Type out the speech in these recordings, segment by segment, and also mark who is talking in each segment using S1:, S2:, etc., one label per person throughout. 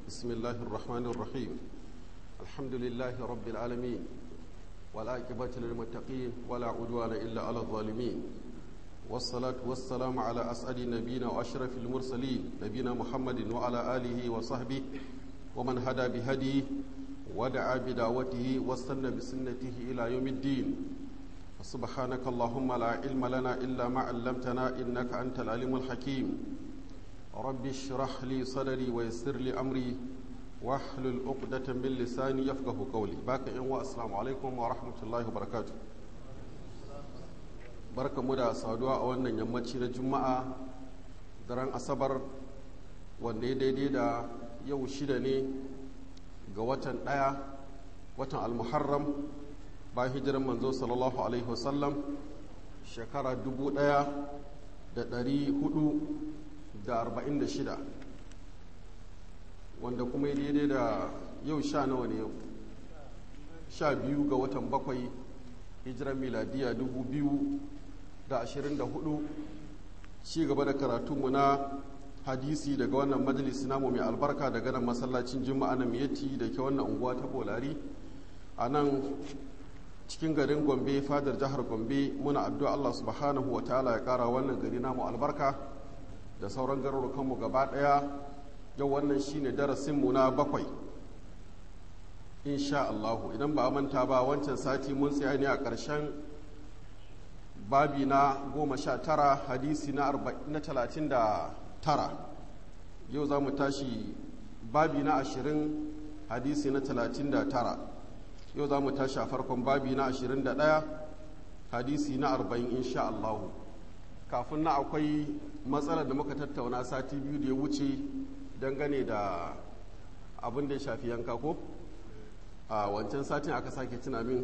S1: بسم الله الرحمن الرحيم الحمد لله رب العالمين والعاقبة للمتقين ولا عدوان إلا على الظالمين والصلاة والسلام على أسعد نبينا وأشرف المرسلين نبينا محمد وعلى آله وصحبه ومن هدى بهديه ودعا بدعوته واستنى بسنته إلى يوم الدين سبحانك اللهم لا علم لنا إلا ما علمتنا إنك أنت العليم الحكيم رب اشرح لي صدري ويسر لي أمري واحلل عقدة من لساني يفقه قولي باك إن السلام عليكم ورحمة الله وبركاته barka mu da saduwa a wannan yammaci na juma'a daren asabar wanda ya daidai da yau shida ne ga watan ɗaya watan almuharram ba hijiran manzo sallallahu alaihi wasallam shekara dubu ɗaya da ɗari hudu da arba'in da shida wanda kuma ya daidai da yau sha nawa ne yau sha biyu ga watan bakwai hijiran miladiya dubu biyu da ashirin da hudu ci gaba da karatunmu na hadisi daga wannan majalisi namu mai albarka daga nan masallacin juma'a na miyati da ke wannan unguwa ta bolari a nan cikin garin gombe fadar jihar gombe muna addu'a allah subhanahu wa ta'ala ya kara wannan gari namu albarka da sauran garurukanmu gaba daya yau wannan shine darasinmu na bakwai insha allahu idan ba a manta ba wancan sati mun tsaya ne a ƙarshen babi na goma sha tara hadisi na talatin da tara yau za mu tashi babi na ashirin hadisi na talatin da tara yau za mu tashi a farkon babi na ashirin da ɗaya hadisi na arba'in insha Allahu kafin na akwai matsalar da muka tattauna sati biyu da ya wuce dangane da abin da ya shafi yanka ko a wancan satin aka sake tuna min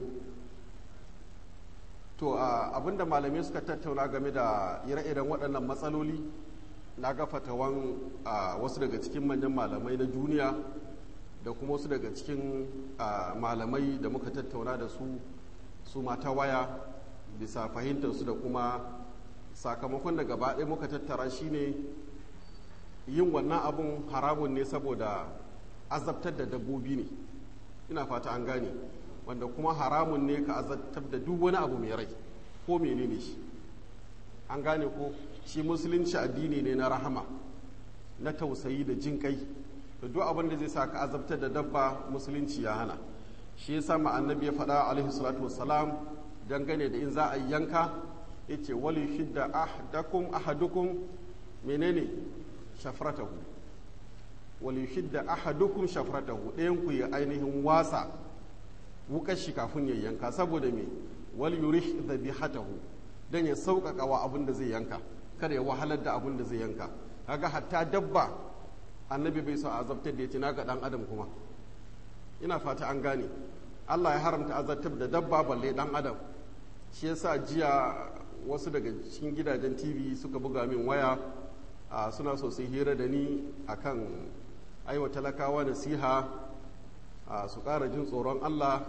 S1: to abin da malamai suka tattauna game da ire-iren waɗannan matsaloli na ga fatawan wasu daga cikin manyan malamai na duniya da kuma wasu daga cikin malamai da muka tattauna da su su mata waya bisa fahimtarsu da kuma sakamakon da gaba ɗaya muka tattara shine yin wannan abun haramun ne saboda azabtar da dabbobi ne ina fata an gane wanda kuma haramun ne ka azabtar da duk wani abu mai rai ko menene shi an gane ko shi musulunci addini ne na rahama na tausayi da jin kai da duk abin da zai sa ka azabtar da dabba musulunci ya hana shi ya sa annabi ya faɗa alaihi salatu wassalam dangane da in za a yanka ya ce wali shidda ahdakum ahadukum menene shafratahu wali shidda ahadukum shafratahu ɗayan ku ya ainihin wasa wukar shi kafin ya yanka saboda me wal yurish dhabihatahu dan ya sauƙaƙa wa abin da zai yanka kada ya wahalar da abin da zai yanka kaga hatta dabba annabi bai so azabtar da ya na ga dan adam kuma ina fata an gane Allah ya haramta azabtar da dabba balle dan adam shi yasa jiya wasu daga cikin gidajen TV suka buga min waya suna so su hira da ni akan aiwa talakawa nasiha su ƙara jin tsoron Allah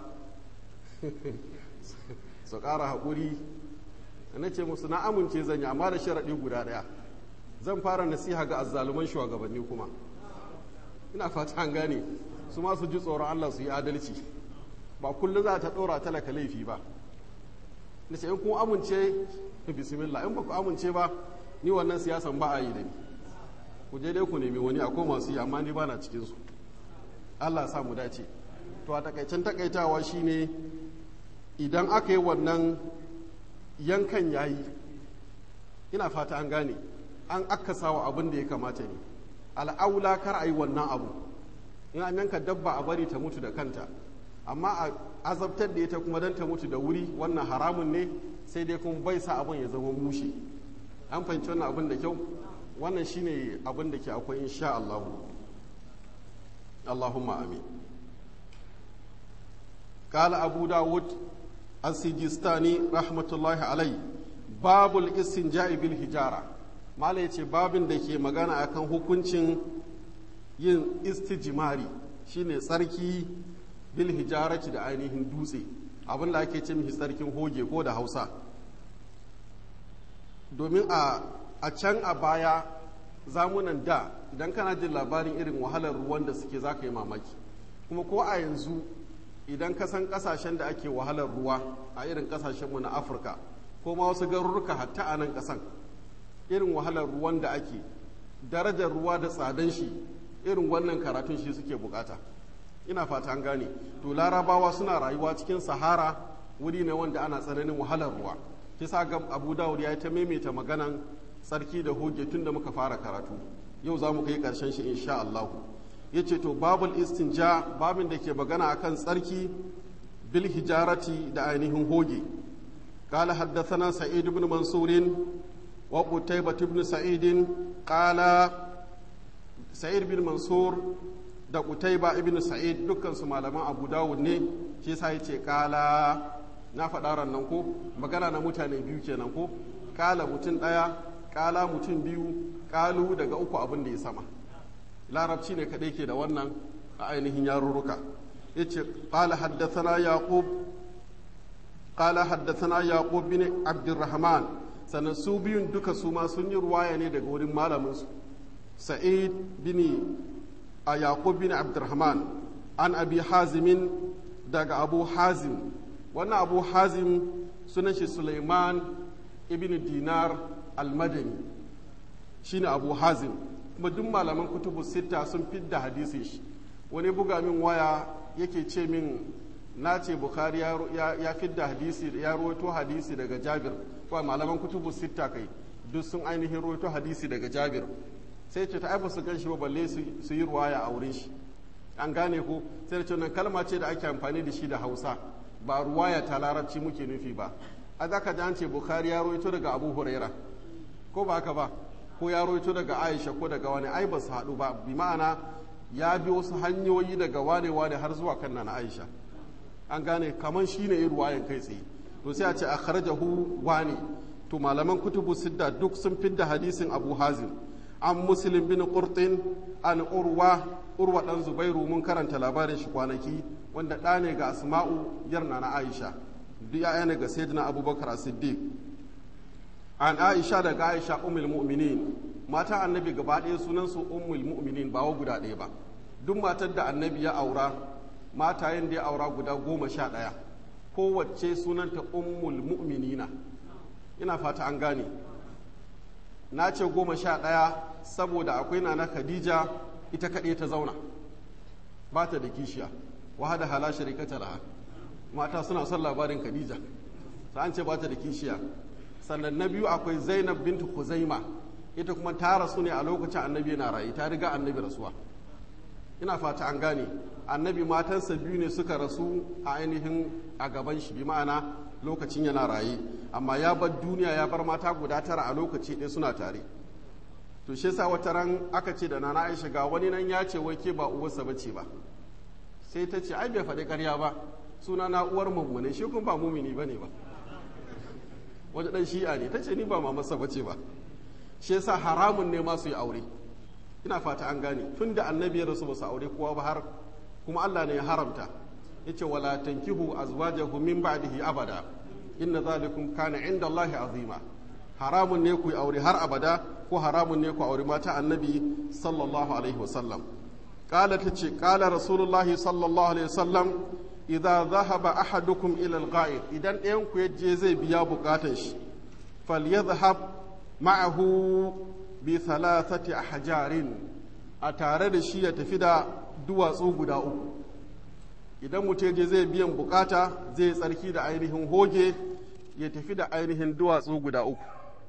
S1: su ƙara haƙuri na ce musu na amince zan yi amma da sharaɗi guda ɗaya zan fara nasiha ga azzaluman shugabanni kuma ina fata an gane su ma su ji tsoron Allah su yi adalci ba kullum za ta ɗora talaka laifi ba na ce in kun amince bismillah in ba ku amince ba ni wannan siyasan ba a yi da ni ku je dai ku nemi wani akwai masu yi amma ni ba na cikinsu Allah sa mu dace to a takaicen takaitawa shine idan aka yi wannan yankan yayi ina fata an gane an akasa wa abin da ya kamata ne al'aula kar a yi wannan abu in an yanka dabba a bari ta mutu da kanta amma a azabtar da ita kuma don ta mutu da wuri wannan haramun ne sai dai kuma bai sa abin ya zama mushe an fahimci wannan abin da kyau wannan shine abin da ke akwai insha Allah Allahumma amin قال أبو داود السجستاني رحمة الله عليه باب الاستنجاء بالحجارة ما yace babin da ke magana akan hukuncin yin istijimari shine tsarki bil hijarati da ainihin dutse abin da ake ce mishi tsarkin hoge ko da hausa domin a can a baya zamunan da idan kana jin labarin irin wahalar ruwan da suke za ka yi mamaki kuma ko a yanzu idan ka san kasashen da ake wahalar ruwa a irin kasashenmu na afirka ko ma wasu garuruka hatta a nan kasan irin wahalar ruwan da ake darajar ruwa da tsadan shi irin wannan karatun shi suke bukata ina fata an gane to larabawa suna rayuwa cikin sahara wuri ne wanda ana tsananin wahalar ruwa kisa ga abu dawud ya yi ta maimaita maganan tsarki da hoge tun da muka fara karatu yau za mu kai karshen shi insha Allah ya ce to babul istinja babin da ke magana akan tsarki bil hijarati da ainihin hoge قال حدثنا سعيد بن منصور وقتيبة بن سعيد قال سعيد بن منصور da Qutayba ibn Sa'id dukkan su malaman Abu Dawud ne shi yasa yace kala na faɗa nan ko magana na mutane biyu kenan ko kala mutum ɗaya kala mutum biyu kalu daga uku abin da ya sama larabci ne kaɗai ke da wannan a ainihin yarurruka yace qala haddathana yaqub qala haddathana yaqub bin abdurrahman sannan su biyun duka su ma sun yi ruwaya ne daga wurin malamin su sa'id bin a yaqub bin abdurrahman an abi hazimin daga abu hazim wannan abu hazim sunan shi suleiman ibn dinar al-madani shine abu hazim kuma duk malaman kutubu sita sun fidda hadisi shi wani buga min waya yake ce min na ce bukhari ya fidda hadisi ya ruwaito hadisi daga jabir kuma malaman kutubu sita kai duk sun ainihin ruwaito hadisi daga jabir sai ce ta aiba su gan shi ba balle su yi ruwaya a wurin shi an gane ko sai da ce wannan kalma ce da ake amfani da shi da hausa ba ruwaya ta larabci muke nufi ba a za ka ji an ce bukhari ya ruwaito daga abu huraira ko ba haka ba ko ya roito daga aisha ko daga wani ai ba su haɗu ba bi ma'ana ya bi wasu hanyoyi daga wane wane har zuwa kan na aisha an gane kamar shi ne yin ruwayan kai tsaye to sai a ce a kharajahu wane to malaman kutubu sidda duk sun fidda hadisin abu hazim an muslim bin qurtin an urwa urwa dan zubairu mun karanta labarin shi kwanaki wanda ɗa ne ga asma'u yarna na aisha duk ya ne ga sayyidina abubakar siddiq an aisha daga aisha ummul mu'minin mata annabi gaba ɗaya sunan su ummul mu'minin ba wa guda ɗaya ba duk matar da annabi ya aura matayen da ya aura guda goma sha ɗaya kowace sunanta ummul mu'minina ina fata an gane na ce goma sha ɗaya saboda akwai na khadija ita kaɗai ta zauna ba ta da kishiya wahada hala sharikata laha mata suna son labarin khadija ta an ce ba ta da kishiya sannan na biyu akwai zainab bintu huzaima ita kuma ta rasu ne a lokacin annabi yana rayu ta riga annabi rasuwa ina fata an gane annabi matansa biyu ne suka rasu a ainihin a gaban shi bi ma'ana lokacin yana raye amma ya bar duniya ya bar mata guda tara a lokaci ɗaya suna tare to shi yasa wata ran aka ce da nana aisha ga wani nan ya ce wai ke ba uwarsa bace ba sai ta ce ai bai faɗi ƙarya ba suna na uwar mummune shi kuma ba mumini bane ba wani dan shi'a ne ta ce ni ba mamarsa bace ba shi yasa haramun ne ma su yi aure ina fata an gane tun da annabi ya rasu ba su aure kowa ba har kuma Allah ne ya haramta yace wala tankihu azwajahu min ba'dihi abada inna zalikum kana inda Allah azima haramun ne ku yi aure har abada ko haramun ne ku aure mata annabi sallallahu alaihi wasallam قال تشي قال رسول الله صلى الله عليه وسلم idza dhahaba ahadukum ila al-ghaib idan ɗayan ku yaje zai biya bukatun shi falyadhhab ma'ahu bi thalathati ahjarin a tare da shi ya tafi da duwatsu guda uku idan mutum je zai biyan bukata zai tsarki da ainihin hoge ya tafi da ainihin duwatsu guda uku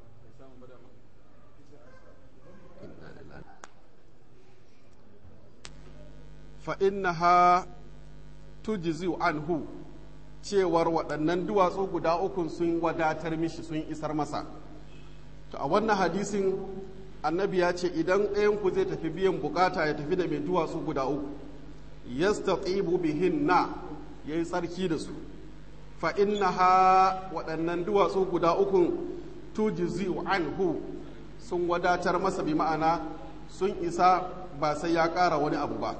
S1: fa innaha tujzi'u anhu cewar waɗannan duwatsu guda uku sun wadatar mishi sun isar masa to a wannan hadisin annabi ya ce idan ɗayanku zai tafi biyan bukata ya tafi da mai duwatsu guda uku yastatibu bihinna yayi tsarki da su fa innaha waɗannan duwatsu guda uku tujzi'u anhu sun wadatar masa bi ma'ana sun isa ba sai ya ƙara wani abu ba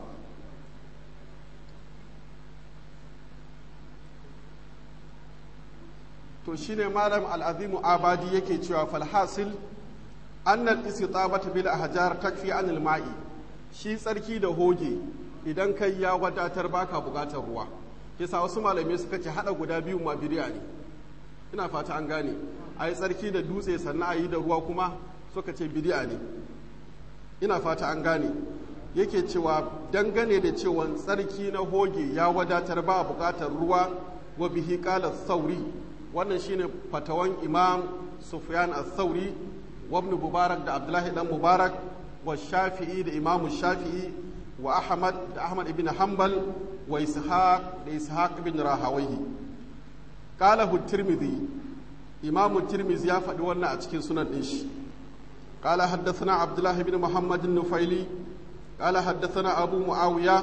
S1: to shine malam al'azimu abadi yake cewa falhasil annal istitabata bil ahjar takfi anil ma'i shi tsarki da hoge idan kai ya wadatar baka bukatar ruwa yasa wasu malamai suka ce hada guda biyu ma bidiya ne ina fata an gane a yi tsarki da dutse sannan a yi da ruwa kuma suka ce bidiya ne ina fata an gane yake cewa dangane da cewa tsarki na hoge ya wadatar ba bukatar ruwa wa bihi qala sauri wannan shine fatawan imam sufyan as-sauri wa ibn mubarak da abdullahi dan mubarak wa shafi'i da imam shafi'i wa ahmad da ahmad ibn hanbal wa ishaq da ishaq ibn rahawayhi qala tirmidhi imam tirmidhi ya faɗi wannan a cikin sunan din shi قال حدثنا عبد الله بن محمد النفيلي قال حدثنا أبو معاوية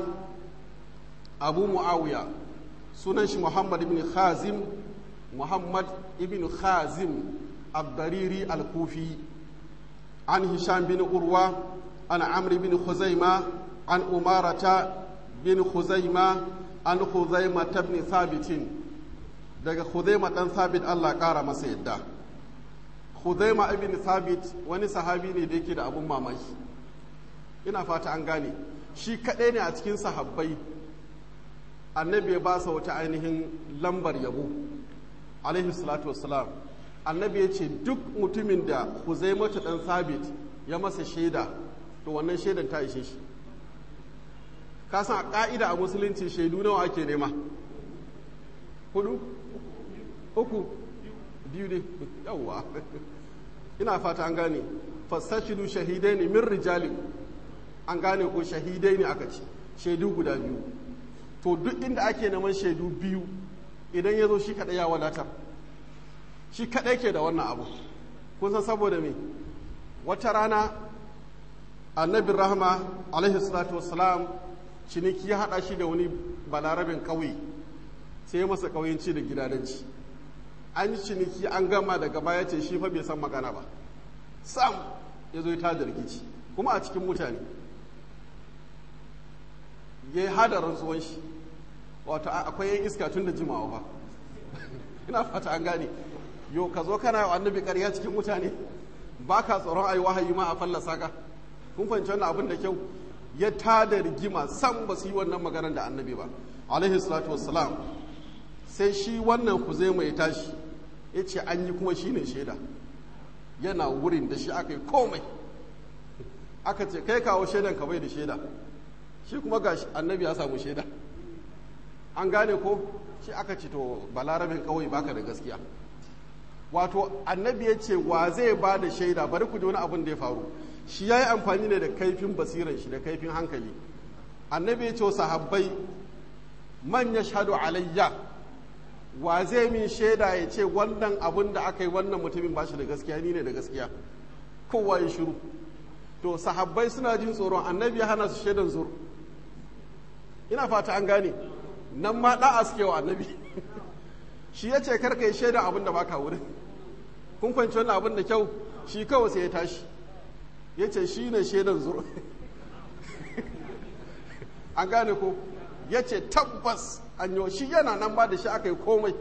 S1: أبو معاوية سننش محمد بن خازم محمد بن خازم الضريري الكوفي عن هشام بن أروى عن عمرو بن خزيمة عن أمارة بن خزيمة عن خزيمة بن ثابت daga Khuzaima dan Thabit Allah ƙara masa yadda Khuzaima ibn Thabit wani sahabi ne da yake da abun mamaki ina fata an gane shi kaɗai ne a cikin sahabbai annabi ya ba sa wata ainihin lambar yabo alaihi salatu wassalam annabi ya ce duk mutumin da Khuzaimatu dan Thabit ya masa shaida to wannan shaidan ta ishe shi ka san a ka'ida a musulunci shaidu nawa ake nema hudu uku biyu ne yawwa ina fata an gane fasashidu shahidai ne min rijali an gane ko shahidai ne aka ce shaidu guda biyu to duk inda ake neman shaidu biyu idan ya zo shi kaɗai ya wadatar shi kaɗai ke da wannan abu kun san saboda me wata rana annabin rahama alaihi salatu wassalam ciniki ya haɗa shi da wani balarabin ƙauye sai ya masa ƙauyenci da gidadanci an yi ciniki an gama daga baya ce shi fa bai san magana ba sam ya zo ta da rikici kuma a cikin mutane ya yi hada rantsuwan shi wato akwai yan iska tun da jimawa ba ina fata an gane yo ka zo kana annabi ƙarya cikin mutane ba ka tsoron ayi wahayi ma a fallasa ka kun fahimci wannan abin da kyau ya tada rigima sam ba su yi wannan maganar da annabi ba alaihi salatu wassalam sai shi wannan kuzaima ya tashi ya ce an yi kuma shi ne shaida yana wurin da shi aka yi komai aka ce kai kawo shaidan ka bai da shaida shi kuma ga annabi ya samu shaida an gane ko shi aka ce to balarabin kawai baka da gaskiya wato annabi ya ce wa zai ba da shaida bari ku ji wani abin da ya faru shi ya yi amfani ne da kaifin basiran shi da kaifin hankali annabi ya ce sahabbai man ya shahadu alayya wa zai min shaida ya ce wannan abin da aka yi wannan mutumin ba shi da gaskiya ni ne da gaskiya kowa ya shiru to sahabbai suna jin tsoron annabi ya hana su shaidan zur ina fata an gane nan ma da'a suke wa annabi shi ya ce karka yi shaidan abin da baka wurin kun kwanci wannan abin da kyau shi kawai sai ya tashi ya ce shi ne shaidan zur an gane ko ya ce tabbas an yi shi yana nan ba da shi aka yi komai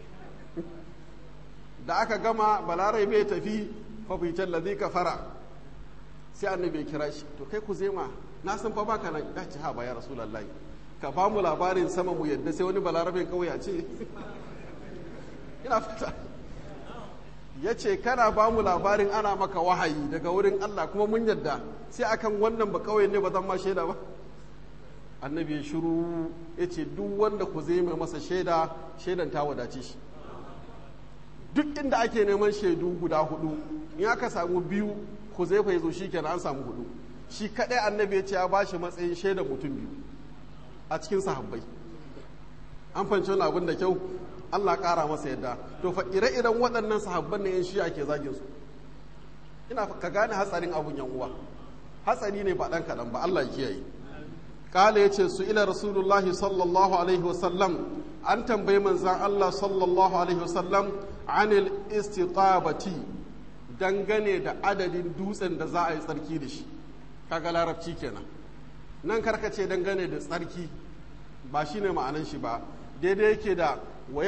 S1: da aka gama balarai bai tafi fafitan lazi ka fara sai annabi kira shi to kai ku zema na san fa baka nan ya ci ha ba ya rasulullahi ka ba mu labarin sama mu yadda sai wani balarabin kawai a ce ina fata ya ce kana ba mu labarin ana maka wahayi daga wurin Allah kuma mun yadda sai akan wannan ba kawai ne ba zan ma shaida ba annabi ya shiru ya ce duk wanda ku zai mai masa shaida shaidan ta wadace shi duk inda ake neman shaidu guda hudu in aka samu biyu ku zai fa zo shi kenan an samu hudu shi kadai annabi ya ce ya ba shi matsayin shaidan mutum biyu a cikin sahabbai an fahimci wani abin da kyau Allah kara masa yadda to fa ire-iren waɗannan sahabban ne yan shi ake zagin su ina ka gane hatsarin abun yan uwa hatsari ne ba ɗan kaɗan ba Allah ya kiyaye kala ya ce su ila rasulullahi sallallahu alaihi wasallam an tambayi manzan Allah sallallahu alaihi wasallam anil istitabati dangane da adadin dutsen da za a yi tsarki da shi kaga larabci kenan nan karkace dangane da tsarki ba shi ne ma'anan shi ba daidai yake da wa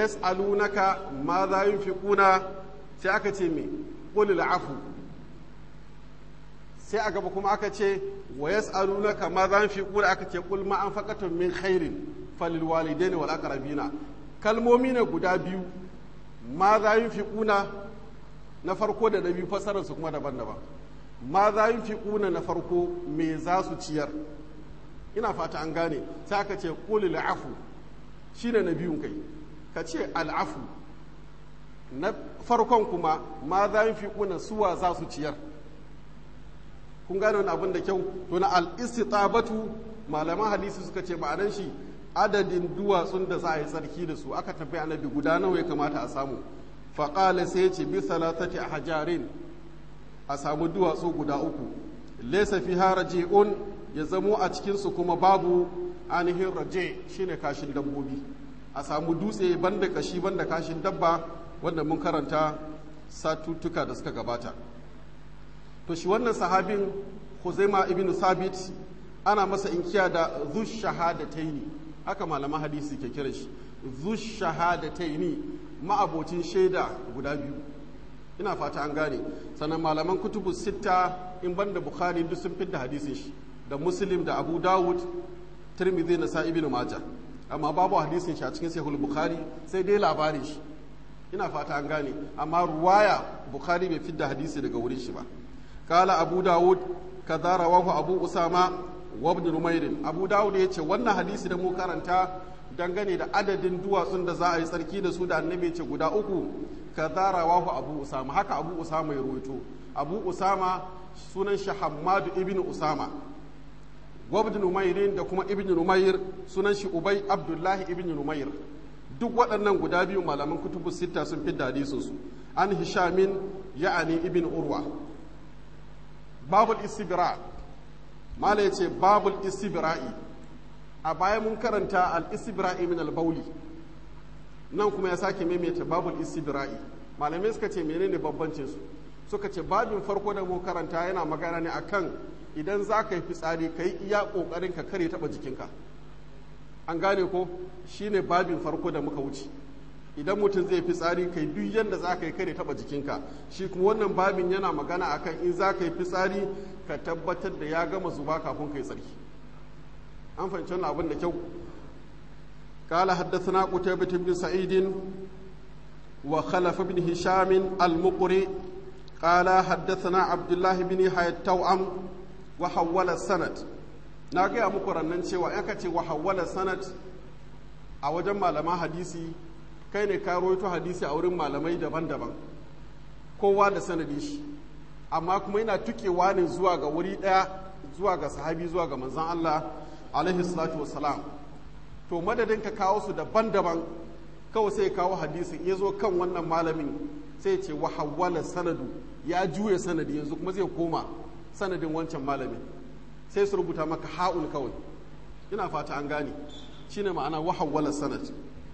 S1: yas'alunaka ma za yunfiquna sai aka ce me qul afu sai a gaba kuma aka ce wa yas'alunaka ma za fi qul aka ce qul ma anfaqatum min khairin falil walidaini wal aqrabina kalmomi ne guda biyu ma za yunfiquna na farko da na biyu fasarar su kuma daban-daban ma za yunfiquna na farko me za su ciyar ina fata an gane sai aka ce qulil afu shine na biyun kai ka ce al'afu na farkon kuma ma za yunfiquna suwa za su ciyar kun gane wani abin da kyau to na al-istitabatu malaman hadisi suka ce ma'anan shi adadin duwatsun da za a yi tsarki da su aka tafi annabi guda nawa ya kamata a samu faƙala sai ya ce bi salatati hajarin a samu duwatsu guda uku laysa fi haraji'un ya zamo a cikin su kuma babu ainihin raje shine kashin dabbobi a samu dutse banda kashi banda kashin dabba wanda mun karanta satuttuka da suka gabata to shi wannan sahabin Huzaima ibn Sabit ana masa inkiya da zush shahadataini haka malaman hadisi ke kira shi zush shahadataini ma'abocin shaida guda biyu ina fata an gane sannan malaman kutubu sitta in banda bukhari duk sun fidda hadisin shi da muslim da abu dawud tirmidhi na sa ibn majah amma babu hadisin shi a cikin sahih bukhari sai dai labarin shi ina fata an gane amma ruwaya bukhari bai fidda hadisi daga wurin shi ba kala abu dawud kaza rawahu abu usama wa ibn numair abu dawud ya ce wannan hadisi da mu karanta dangane da adadin duwatsun da za a yi tsarki da su da annabi ce guda uku kaza rawahu abu usama haka abu usama ya ruwaito abu usama sunan shi hammadu ibn usama wa ibn numair da kuma ibn numair sunan shi ubay abdullahi ibn numair duk waɗannan guda biyu malaman kutubu sita sun fi hadisin su an hishamin ya'ani ibn urwa babul istibra mala ya ce babul istibra'i a baya mun karanta al istibra'i min al bauli nan kuma ya sake maimaita babul istibra'i malamai suka ce menene bambancin su suka ce babin farko da mun karanta yana magana ne akan idan za ka yi fitsari ka yi iya kokarin ka kare taba jikinka an gane ko shine babin farko da muka wuce idan mutum zai fi tsari kai duk yadda za ka yi kare taba jikinka shi kuma wannan babin yana magana akan in za ka yi fitsari ka tabbatar da ya gama zuba kafin ka yi tsarki an fahimci wannan abin da kyau قال حدثنا قتيبة بن سعيد وخلف بن هشام المقري قال حدثنا عبد الله بن يحيى التوأم وحول السند ناقي أمكر أن ننشي وأكتي وحول السند أوجم لما حديثي kai ne ka rawaito hadisi a wurin malamai daban-daban kowa da sanadi shi amma kuma yana tukewa ne zuwa ga wuri ɗaya zuwa ga sahabi zuwa ga manzan Allah alaihi salatu wassalam to madadin ka kawo su daban-daban kawai sai kawo hadisin ya zo kan wannan malamin sai ce wa hawwala sanadu ya juya sanadi yanzu kuma zai koma sanadin wancan malamin sai su rubuta maka ha'un kawai ina fata an gane shine ma'ana wa hawwala sanad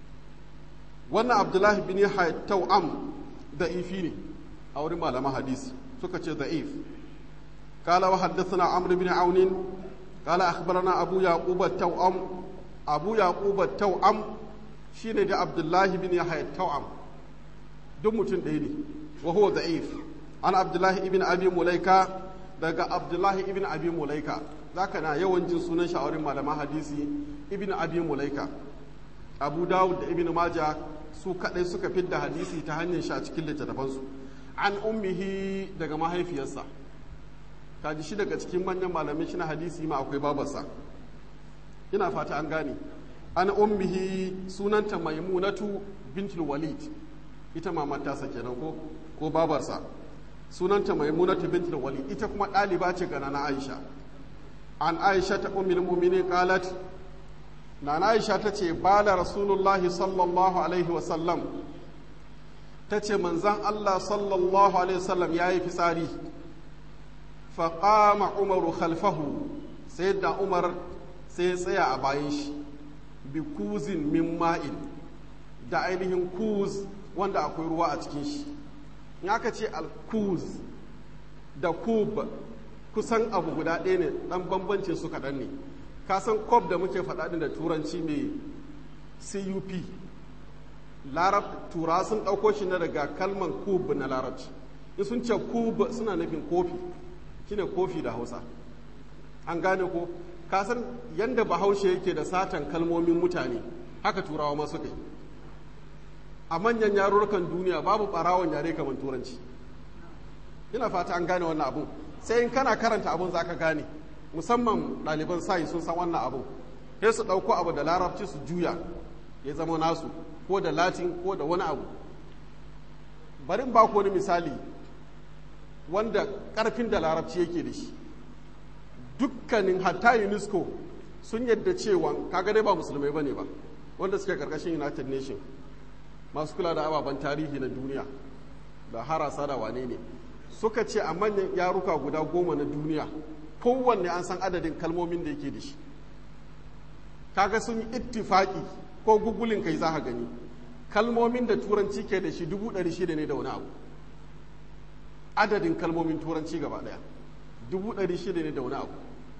S1: wannan abdullahi bin yahya tau'am da'ifi ne a wurin malaman hadisi suka ce da'if قال وحدثنا عمرو بن عون قال أخبرنا أبو يعقوب التوأم أبو يعقوب التوأم شين دي عبد الله بن يحيى التوأم دم تنديني وهو ضعيف أنا عبد الله بن أبي مليكة daga Abdullahi ibn Abi Mulaika zaka na yawan jin sunan shi a wurin malaman hadisi ibn Abi Mulaika Abu Dawud da Ibn Majah su kadai suka fidda hadisi ta hanyar shi a cikin littattafansu an ummihi daga mahaifiyarsa kaji shi daga cikin manyan malamin shi na hadisi ma akwai babarsa ina fata an gane an ummihi sunanta maimunatu bintul walid ita mamar tasa kenan ko ko babarsa sunanta maimunatu bintul walid ita kuma ɗaliba ce ga nana aisha an aisha ta ummul mu'minin qalat nana aisha ta ce bala rasulullahi sallallahu alaihi wasallam ta ce manzan allah sallallahu alaihi wasallam ya yi fitsari faƙama umaru khalfahu sai da umar sai ya tsaya a bayan shi bi kuzin min ma'in da ainihin kuz wanda akwai ruwa a cikin shi in aka ce al-kuz da kub kusan abu guda ɗaya ne ɗan bambancin su kaɗan ne ka san kob da muke faɗa da turanci mai cup larab tura sun ɗauko shi na daga kalman kub na larabci in sun ce kub suna nufin kofi shine kofi da hausa an gane ko kasan yadda bahaushe yake da satan kalmomin mutane haka turawa masu kai a manyan yarurrukan duniya babu barawon yare kamar turanci ina fata an gane wannan abun sai in kana karanta abun za ka gane musamman ɗaliban sayi sun san wannan abun sai su ɗauko abu da larabci su juya ya zama nasu ko da latin ko da wani abu barin ba ku wani misali wanda ƙarfin da larabci yake da shi dukkanin hatta unesco sun yadda cewa kaga dai ba musulmai bane ba wanda suke karkashin united nation masu kula da ababen tarihi na duniya da harasa da wane ne suka ce a manyan yaruka guda goma na duniya kowanne an san adadin kalmomin da yake da shi kaga sun yi ittifaki ko gugulin kai za ka gani kalmomin da turanci ke da shi dubu ɗari shida ne da wani abu adadin kalmomin turanci gaba ɗaya dubu ɗari shida ne da wani abu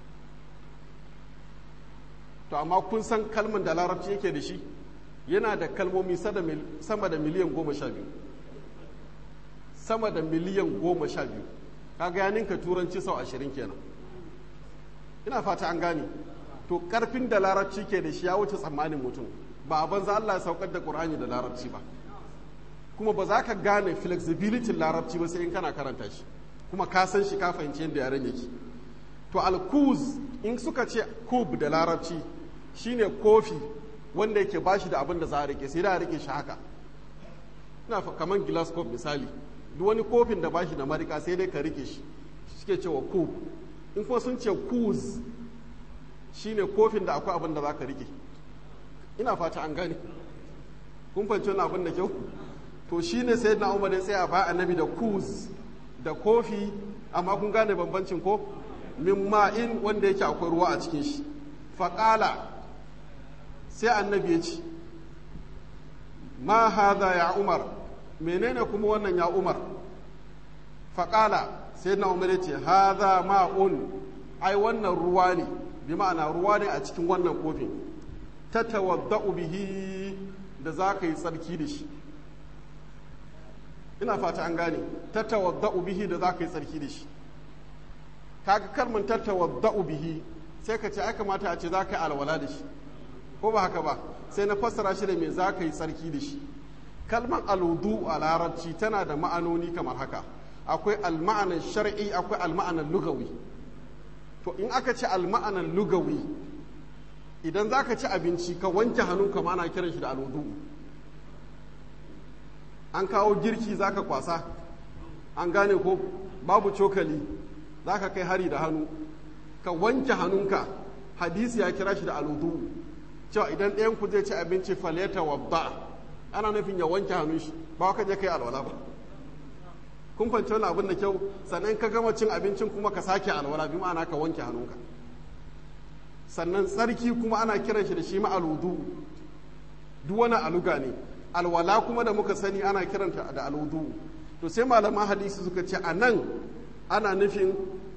S1: to amma kun san kalman da larabci yake da shi yana da kalmomi sama da miliyan goma sha biyu sama da miliyan goma sha biyu kaga ya ninka turanci sau ashirin kenan ina fata an gane to karfin da larabci ke da shi ya wuce tsammanin mutum ba a banza Allah ya saukar da Qur'ani da larabci ba kuma ba za ka gane flexibility larabci ba sai in kana karanta shi kuma ka san shi ka fahimci yadda yaren yake to alkuz in suka ce kub da larabci shine kofi wanda yake bashi da abin da za a rike sai da a rike shi haka ina kamar glass cup misali duk wani kofin da bashi da marika sai dai ka rike shi suke cewa kub in kuma sun ce kuz shine kofin da akwai abin da za ka rike ina fata an gane kun fahimci wani abin da kyau to shine sai na umar ya tsaya ba annabi da kuz da kofi amma kun gane bambancin ko min ma'in wanda yake akwai ruwa a cikin shi faƙala sai annabi ya ce ma haza ya umar menene kuma wannan ya umar faƙala sai na umar ya ce haza ma'un ai wannan ruwa ne bi ma'ana ruwa ne a cikin wannan kofin ta tawadda'u bihi da za ka yi tsarki da shi ina fata an gane ta tawadda'u bihi da za ka yi tsarki da shi kaga kalmin ta tawadda'u bihi sai ka ce ai kamata a ce za ka yi alwala da shi ko ba haka ba sai na fassara shi da me za ka yi tsarki da shi kalmar aludu a larabci tana da ma'anoni kamar haka akwai alma'anar shar'i akwai alma'anar lugawi to in aka ce alma'anar lugawi idan za ka ci abinci ka wanke hannunka ma ana kiran shi da aludu an kawo girki za ka kwasa an gane ko babu cokali za ka kai hari da hannu ka wanke hannunka hadisi ya kira shi da aludu cewa idan ɗayan ku zai ci abinci faleta wabba ana nufin ya wanke hannun shi ba ka je kai alwala ba kun fahimci wani abin da kyau sannan ka gama cin abincin kuma ka sake alwala bi ma'ana ka wanke hannunka sannan tsarki kuma ana kiran shi da shi ma'aludu duk wani aluga ne alwala kuma da muka sani ana kiranta da aludu to sai malaman hadisi suka ce a nan ana nufin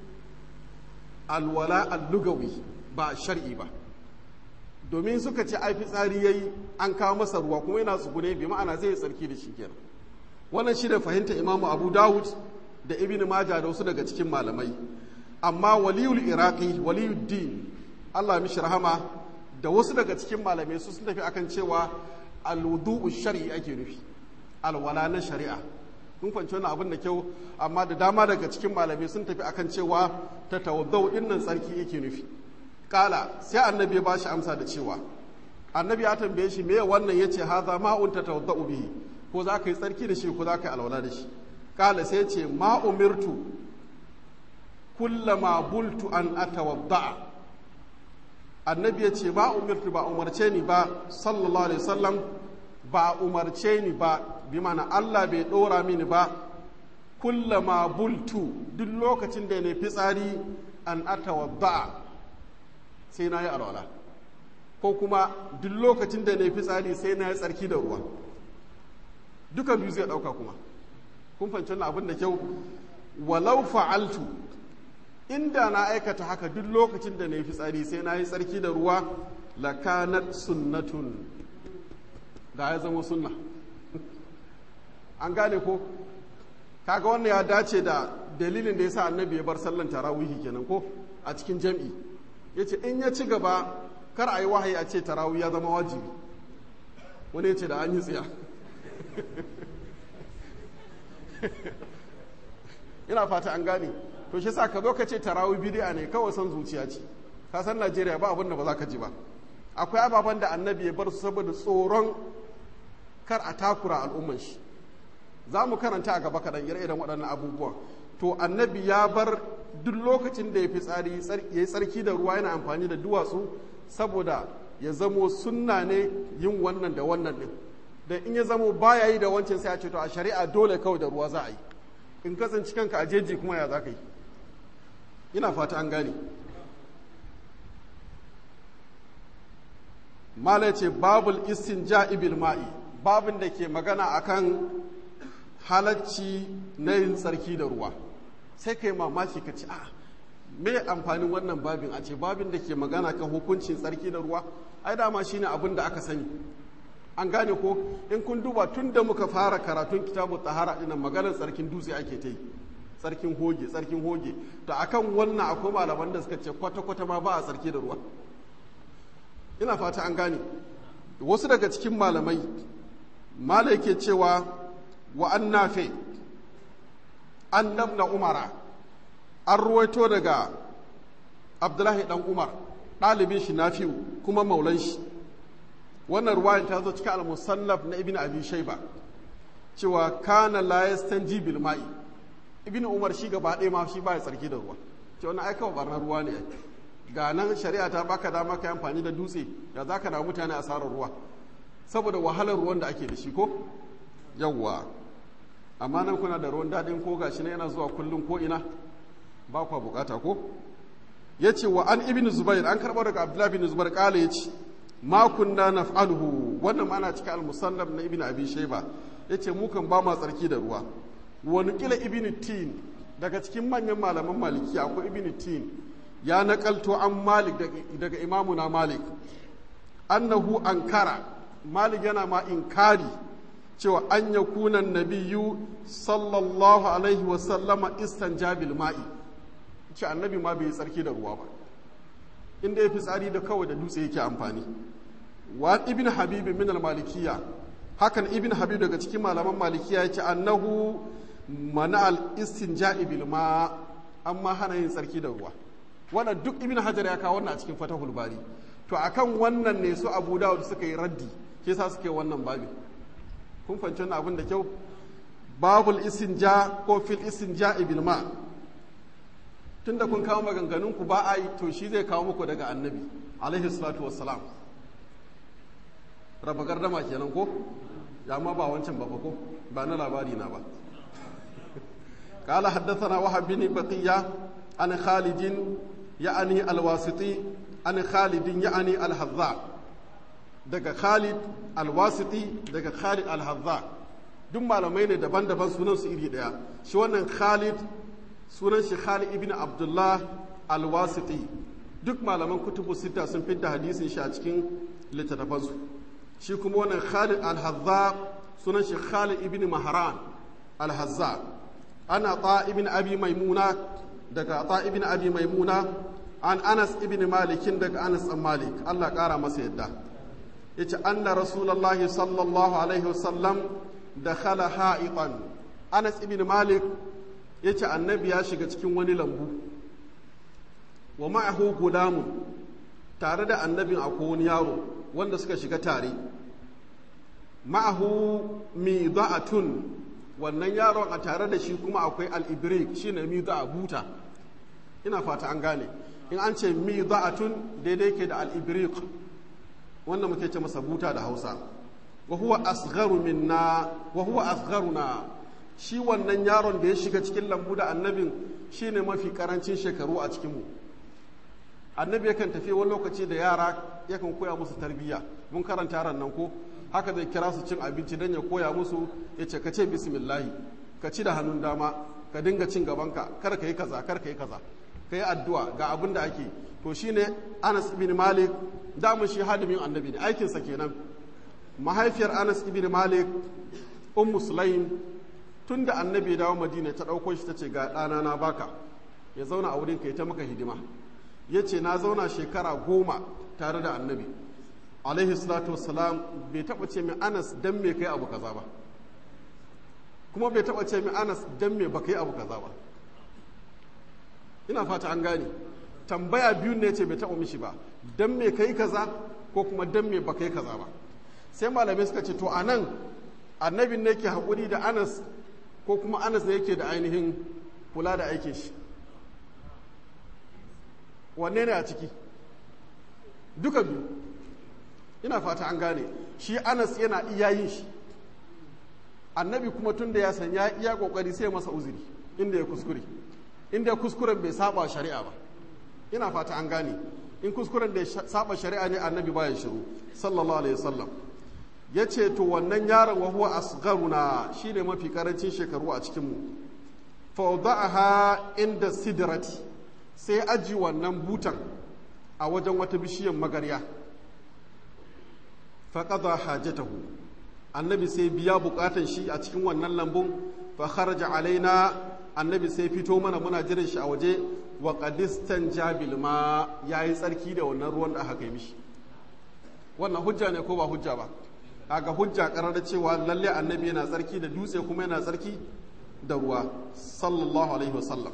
S1: alwala allugawi ba shar'i ba domin suka ce ai fitsari yayi an kawo masa ruwa kuma yana tsugune bi ma'ana zai tsarki da shi kenan wannan shi da fahimta imamu abu dawud da ibn maja da wasu daga cikin malamai amma waliyul iraqi waliyul din allah mishi rahama da wasu daga cikin malamai su sun tafi akan cewa alwudu'u shar'i ake nufi alwala na shari'a kun fahimci wannan abin da kyau amma da dama daga cikin malamai sun tafi akan cewa ta tawaddau dinnan tsarki yake nufi kala sai annabi ya bashi amsa da cewa annabi ya tambaye shi me wannan yace haza ma'un ta tawaddau bihi ko za ka yi tsarki da shi ko za ka yi alwala da shi kala sai ce ma umirtu kullama bultu an atawadda annabi ya ce ba umirtu ba umarce ni ba sallallahu alaihi wasallam ba umarce ni ba bi mana Allah bai dora mini ba kullama bultu duk lokacin da ne fitsari an atawadda sai na yi alwala ko kuma duk lokacin da ne fitsari sai na yi tsarki da ruwa duka biyu zai ɗauka kuma kun fahimci wannan abin da kyau walau fa'altu inda na aikata haka duk lokacin da na yi fitsari sai na yi tsarki da ruwa lakanat sunnatun da ya zama sunna an gane ko kaga wannan ya dace da dalilin da ya sa annabi ya bar sallan tarawihi kenan ko a cikin jam'i ya ce in ya ci gaba kar a yi wahayi a ce tarawih ya zama wajibi wani ya ce da an yi tsiya ina fata an gane to shi sa ka zo ka ce tarawih bidi'a ne kawai son zuciya ce ka san najeriya ba abin da ba za ka ji ba akwai ababen da annabi ya bar su saboda tsoron kar a takura al'umman shi za mu karanta a gaba kaɗan ire-iren waɗannan abubuwan to annabi ya bar duk lokacin da ya fi tsari ya yi tsarki da ruwa yana amfani da duwatsu saboda ya zamo sunna ne yin wannan da wannan ɗin da in ya zamo baya yi da wancan sai a ce to a shari'a dole kawai da ruwa za a yi in kasance kanka a jeji kuma ya za ka yi ina fata an gane mala ce babul istinja bil ma'i babin da ke magana akan halacci na yin tsarki da ruwa sai kai mamaki ka ci a me amfanin wannan babin a ce babin da ke magana kan hukuncin tsarki da ruwa ai dama shine abin da aka sani an gane ko in kun duba tun da muka fara karatun kitabu tahara ina maganar tsarkin dutse ake ta yi tsarkin hoge tsarkin hoge to akan wannan akwai malaman da suka ce kwata-kwata ma ba a tsarki da ruwa ina fata an gane wasu daga cikin malamai malai ke cewa wa an nafe an nabna umara an ruwaito daga abdullahi dan umar ɗalibin shi nafi'u kuma maulan shi wannan ruwayan ta zo cikin al-musannaf na ibn abi shayba cewa kana la yastanji bil ma'i ibn umar shi gaba ɗaya ma shi ba ya tsarki da ruwa ce wannan aika wa barnar ruwa ne ga nan shari'a ta baka dama ka amfani da dutse da za ka na mutane asarar ruwa saboda wahalar ruwan da ake da shi ko yawwa amma nan kuna da ruwan daɗin ko gashi na yana zuwa kullum ko ina ba kwa bukata ko ya ce wa an ibn zubair an karɓar daga abdullahi bin zubair ƙala ya ce ma kunna naf'aluhu wannan ma ana cikin al-musannaf na ibn abi shayba yace mu kan ba ma tsarki da ruwa wa nuqila ibn tin daga cikin manyan malaman maliki akwai ibn tin ya nakalto an malik daga imamuna malik annahu ankara malik yana ma inkari cewa an ya kunan nabiyu sallallahu alaihi wasallama istanjabil ma'i ce annabi ma bai tsarki da ruwa ba inda ya fi tsari da kawai da dutse yake amfani wa ibn habib min al-malikiyya hakan ibn habib daga cikin malaman malikiya yace annahu mana al-istinja'i bil ma amma hana yin tsarki da ruwa wannan duk ibn hajar ya kawo wannan a cikin fatahul bari to akan wannan ne su abu dawud suka yi raddi ke sa suke wannan babi kun fahimci wannan abin da kyau babul istinja ko fil istinja'i bil ma tunda kun kawo maganganun ku ba a yi to shi zai kawo muku daga annabi alaihi salatu wassalam raba gardama kenan ko ya ma ba wancan ba ko ba na labari na ba قال حدثنا وهب بن بقية عن خالد يعني الواسطي عن خالد يعني الحذاء daga Khalid alwasiti daga Khalid alhazza duk malamai ne daban-daban sunan su iri daya shi wannan Khalid sunan shi Khalid ibn Abdullah alwasiti duk malaman kutubu sita sun fidda hadisin shi a cikin littattafansu shi kuma wannan Khalid alhazza sunan shi Khalid ibn Mahran alhazza ana ta ibn abi maimuna daga ta ibn abi maimuna an anas ibn malikin daga anas an malik Allah kara masa yadda yace anna rasulullahi sallallahu alaihi wasallam dakhala ha'itan anas ibn malik yace annabi ya shiga cikin wani lambu wa ma'ahu gulamun tare da annabin akwai wani yaro wanda suka shiga tare ma'ahu mida'atun wannan yaron a tare da shi kuma akwai al'ibrik shi ne a buta ina fata an gane in an ce tun daidai ke da al'ibrik wanda muke ce masa buta da hausa wa huwa asgharu minna wa huwa asgharuna shi wannan yaron da ya shiga cikin lambu da annabin shi ne mafi karancin shekaru a cikinmu annabi yakan tafi wani lokaci da yara yakan koya musu tarbiyya mun karanta yaran nan ko haka zai kira su cin abinci don ya koya musu ya ce ka ce bismillahi ka ci da hannun dama ka dinga cin gabanka kar ka yi kaza kar ka yi kaza ka yi addu'a ga abin da ake to shine anas ibn malik damun shi hadimin annabi ne aikinsa kenan mahaifiyar anas ibn malik ummu sulaim tun da annabi ya dawo madina ta ɗauko shi ta ce ga ɗana na baka ya zauna a wurin ka ta maka hidima ya ce na zauna shekara goma tare da annabi alaihi salatu wassalam bai taɓa ce min anas dan me kai abu kaza ba kuma bai taɓa ce min anas dan me ba kai abu kaza ba ina fata an gane tambaya biyu ne ce bai taɓa mishi ba dan me kai kaza ko kuma dan me ba kai kaza ba sai malamai suka ce to a nan annabin ne ke haƙuri da anas ko kuma anas ne yake da ainihin kula da aikin shi wanne ne a ciki duka biyu ina fata an gane shi anas yana iya yin shi annabi kuma tun da ya san ya iya kokari sai masa uzuri inda ya kuskure inda kuskuren bai saba shari'a ba ina fata an gane in kuskuren da ya saba shari'a ne annabi baya shiru sallallahu alaihi wasallam ya ce to wannan yaron wa huwa asgharuna shine mafi karancin shekaru a cikin mu fa inda sidrati sai aji wannan butan a wajen wata bishiyar magarya fa qada hajatahu annabi sai biya bukatan shi a cikin wannan lambun fa kharaja alaina annabi sai fito mana muna jiran shi a waje wa qadistan jabil ma yayi tsarki da wannan ruwan da aka kai mishi wannan hujja ne ko ba hujja ba kaga hujja karar cewa lalle annabi yana tsarki da dutse kuma yana tsarki da ruwa sallallahu alaihi wasallam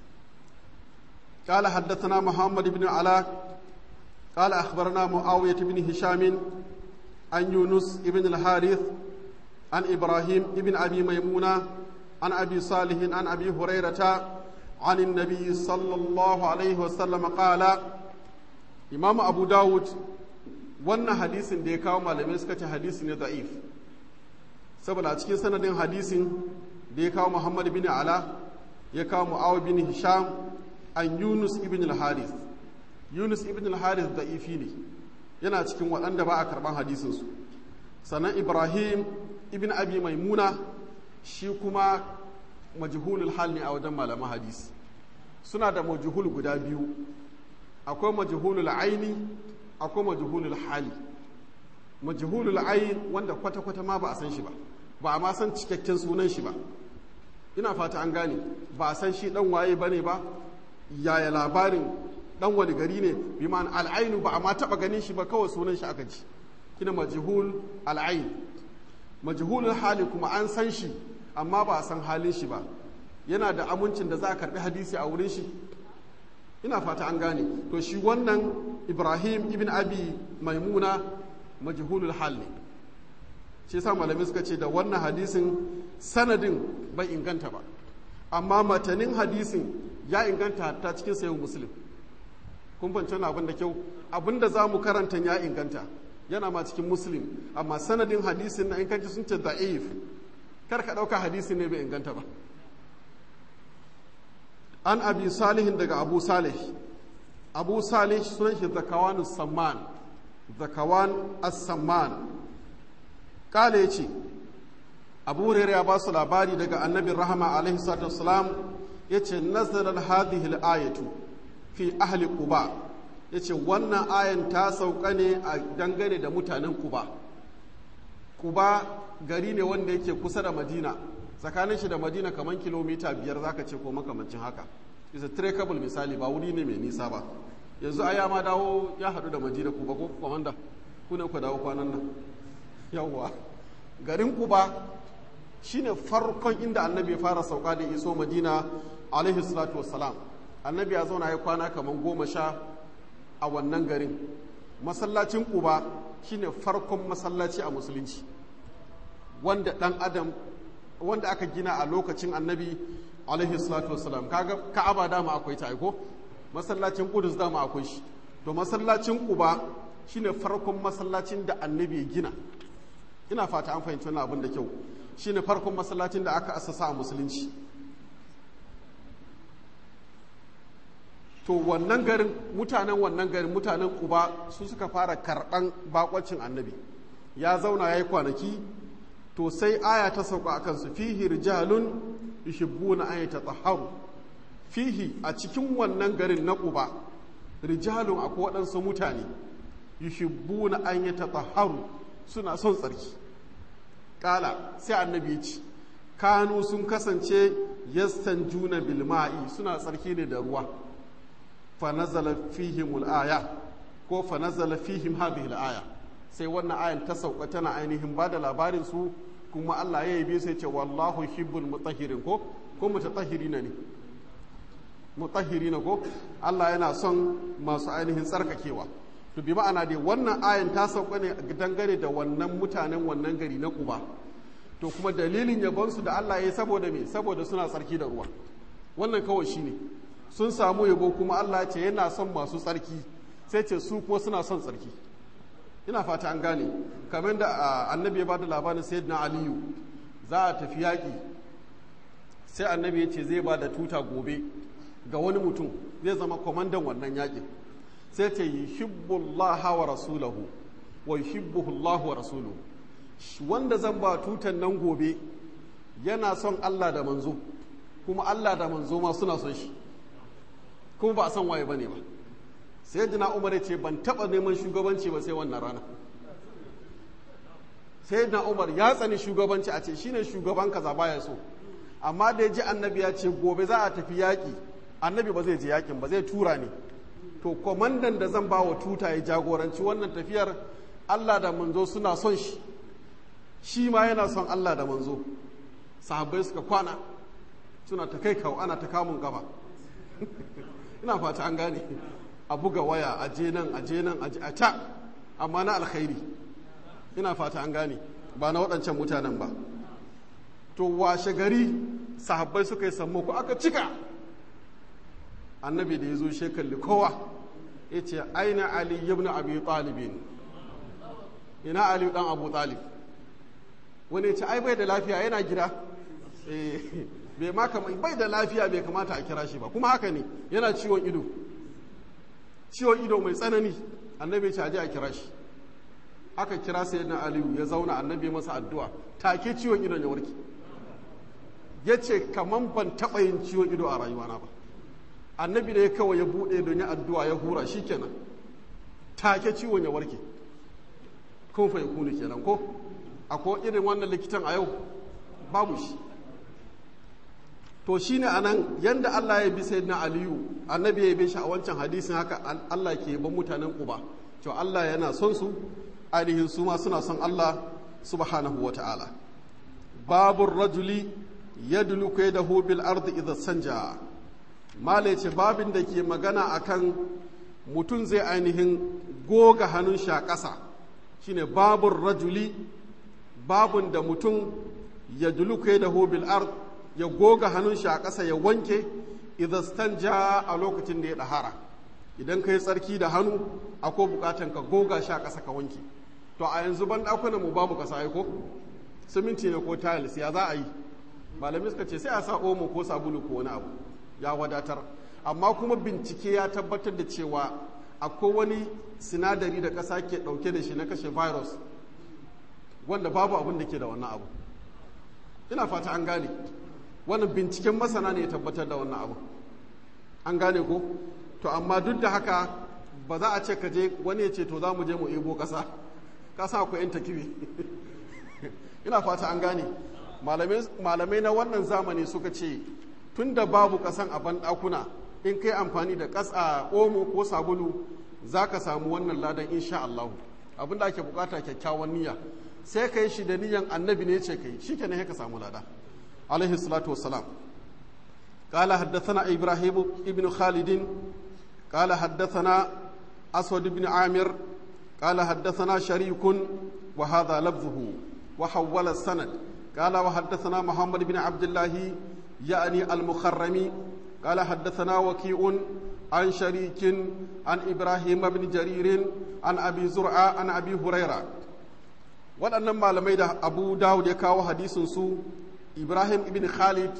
S1: قال حدثنا محمد بن علاء قال أخبرنا معاوية بن هشام عن يونس بن الحارث عن إبراهيم بن أبي ميمونة عن أبي صالح عن أبي هريرة عن النبي صلى الله عليه وسلم قال إمام أبو داود wannan hadisin da ya kawo malamai suka ce hadisi ne da'if saboda a cikin sanadin hadisin da ya kawo muhammad bin ala ya kawo mu'awar bin hisham an yunus ibn al-harith yunus ibn al-harith da'ifi ne yana cikin waɗanda ba a karɓar hadisinsu sannan ibrahim ibn abi maimuna shi kuma majhulul hal ne a wajen malaman hadisi suna da majhul guda biyu akwai majhulul aini akwai majhulul hali majhulul ain wanda kwata-kwata ma ba a san shi ba ba a ma san cikakken sunan shi ba ina fata an gane ba a san shi dan waye bane ba yaya labarin dan wani gari ne bi ma'an al'ainu ba a ma taba ganin shi ba kawai sunan shi aka ji kina majhul al'ain majhulul hali kuma an san shi amma ba a san halin shi ba yana da amincin da za a karbi hadisi a wurin shi ina fata an gane to shi wannan ibrahim ibn abi maimuna majhulul hal ne shi yasa malamai suka ce da wannan hadisin sanadin bai inganta ba amma matanin hadisin ya inganta ta cikin sayin muslim kun fahimci wani abin da kyau abin da za mu karanta ya inganta yana ma cikin muslim amma sanadin hadisin na inganci sun ce da'if kar ka ɗauka hadisin ne bai inganta ba an abi salihin daga abu salih abu salih sunan shi zakawan samman zakawan as-samman kale ya ce abu hurairah ya ba su labari daga annabin rahama alaihi salatu wasalam ya ce nazarar hadhihi ayatu fi ahli quba ya ce wannan ayan ta sauka ne a dangane da mutanen quba quba gari ne wanda yake kusa da madina tsakanin shi da madina kamar kilomita biyar zaka ce ko makamancin haka is a trackable misali ba wuri ne mai nisa ba yanzu aya ma dawo ya haɗu da madina kuba ko kwamanda ku ne ku dawo kwanan nan yawwa garin kuba shine farkon inda annabi ya fara sauka da iso madina alaihi salatu wassalam annabi ya zauna ya kwana kamar goma sha a wannan garin masallacin kuba shine farkon masallaci a musulunci wanda dan adam wanda aka gina a lokacin annabi alaihi salatu wassalam kaga ka'aba dama akwai ta aiko masallacin kudus dama akwai shi to masallacin kuba shine farkon masallacin da annabi ya gina ina fata an fahimci wannan abin da kyau shine farkon masallacin da aka asasa a musulunci to wannan garin mutanen wannan garin mutanen kuba su suka fara karɓan bakwacin annabi ya zauna ya yi kwanaki to sai aya ta sauka a kansu fihi rijalun yuhibbuna an yatatahharu fihi a cikin wannan garin na kuba rijalun akwai waɗansu mutane yuhibbuna an yatatahharu suna son tsarki kala sai annabi ya ce kanu sun kasance yastan juna bilma'i suna tsarki ne da ruwa fa nazala fihim aya ko fa nazala fihim hadhihi aya sai wannan ayan ta sauka tana ainihin ba da labarin su kuma Allah ya yabe sai ce wallahu hibbul mutahhirin ko ko mutatahhirina ne mutahhirina ko Allah yana son masu ainihin tsarkakewa to bi ma'ana dai wannan ayan ta sauka ne dangane da wannan mutanen wannan gari na Quba to kuma dalilin yabonsu da Allah ya yi saboda me saboda suna tsarki da ruwa wannan kawai shine sun samu yabo kuma Allah ce yana son masu tsarki sai ce su kuma suna son tsarki ina fata an gane kamar da annabi ya bada labarin sayyidina aliyu za a tafi yaƙi sai annabi ya ce zai ba da tuta gobe ga wani mutum zai zama kwamandan wannan yaƙin sai ce yuhibbullaha wa rasulahu wa yuhibbuhu Allah wa rasuluhu wanda zan ba tutan nan gobe yana son Allah da manzo kuma Allah da manzo ma suna son shi kuma ba a san waye bane ba sai jina umar ya ce ban taba neman shugabanci ba sai wannan rana sai jina umar ya tsani shugabanci a ce shine shugaban kaza baya so amma da ya ji annabi ya ce gobe za a tafi yaƙi annabi ba zai je yaƙin ba zai tura ne to kwamandan da zan ba wa tuta ya jagoranci wannan tafiyar Allah da manzo suna son shi shi ma yana son Allah da manzo sahabbai suka kwana suna ta kai kawo ana ta kamun gaba ina fata an gane a buga waya a je nan a je nan a ta amma na alkhairi ina fata an gane ba na waɗancan mutanen ba to washe gari sahabbai suka yi sammako aka cika annabi da ya zo shekalli kowa ya ce aina ali ibn abi talibin ina ali dan abu talib wani ce ai bai da lafiya yana gida bai ma bai da lafiya bai kamata a kira shi ba kuma haka ne yana ciwon ido ciwon ido mai tsanani annabi ce aje a kira shi aka kira sai na aliyu ya zauna annabi masa addu'a take ciwon idon ya warke ya ce kaman ban taɓa yin ciwon ido a rayuwana ba annabi da ya kawai ya buɗe don ya addu'a ya hura shi kenan take ciwon ya warke kun fa ya kuni kenan ko akwai irin wannan likitan a yau babu shi to shine anan yanda Allah ya bi sayyidina Aliyu annabi ya bi shi a wancan hadisin haka Allah ke ban mutanen Quba to Allah yana son su ainihin su ma suna son Allah subhanahu wa ta'ala babu rajuli yadluku yadahu bil ardi idha sanja mala ce babin da ke magana akan mutum zai ainihin goga hannun shi a ƙasa shine babur rajuli babun da mutum ya duluke da bil ard ya goga hannun shi a ƙasa ya wanke idan stanja a lokacin da ya ɗahara idan ka yi tsarki da hannu akwai buƙatan ka goga shi a ƙasa ka wanke to a yanzu ban ɗakunan mu babu ƙasa ai ko siminti ne ko tiles ya za a yi malamai suka ce sai a sa omo ko sabulu ko wani abu ya wadatar amma kuma bincike ya tabbatar da cewa akwai wani sinadari da ƙasa ke ɗauke da shi na kashe virus wanda babu abin da ke da wannan abu ina fata an gane wannan binciken masana ne ya tabbatar da wannan abu an gane ko to amma duk da haka ba za a ce ka je wani ya ce to za mu je mu ebo ƙasa ƙasa akwai yan takibi ina fata an gane malamai na wannan zamani suka ce tun da babu ƙasan a banɗakuna in kai amfani da ƙasa omo ko sabulu za ka samu wannan ladan insha Allah abinda ake bukata kyakkyawan niyya sai ka yi shi da niyyan annabi ne ce ka yi shi kenan ka samu lada alaihi salatu wassalam قال حدثنا إبراهيم ابن خالد قال حدثنا أسود بن عامر قال حدثنا شريك وهذا لفظه وحول السند قال وحدثنا محمد بن عبد الله يعني المخرمي قال حدثنا وكيء عن شريك عن إبراهيم بن جرير عن أبي زرعة عن أبي هريرة waɗannan malamai da abu dawud ya kawo hadisin su ibrahim ibn khalid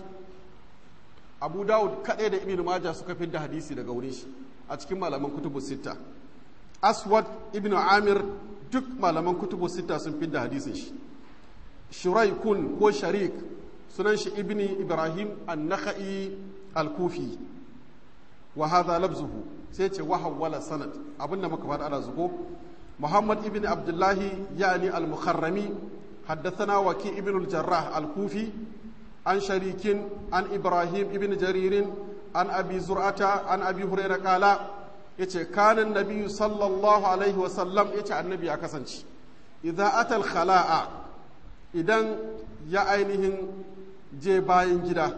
S1: abu dawud kaɗai da ibn majah suka fi da hadisi daga wurin shi a cikin malaman kutubu sita aswad ibn amir duk malaman kutubu sita sun fi da hadisin shi shuraikun ko sharik sunan shi ibni ibrahim an-nakhai al-kufi wa hadha labzuhu sai ce wa hawwala sanad abinda muka faɗa ana zuko muhammad ibn abdullahi yani al-mukharrami حدثنا وكي ابن الجراح الكوفي عن شريك عن إبراهيم ابن جرير عن أبي زرعة عن أبي هريرة قال yace kana nabi sallallahu alaihi wasallam yace annabi ya kasance idza atal khala'a idan ya ainihin je bayan gida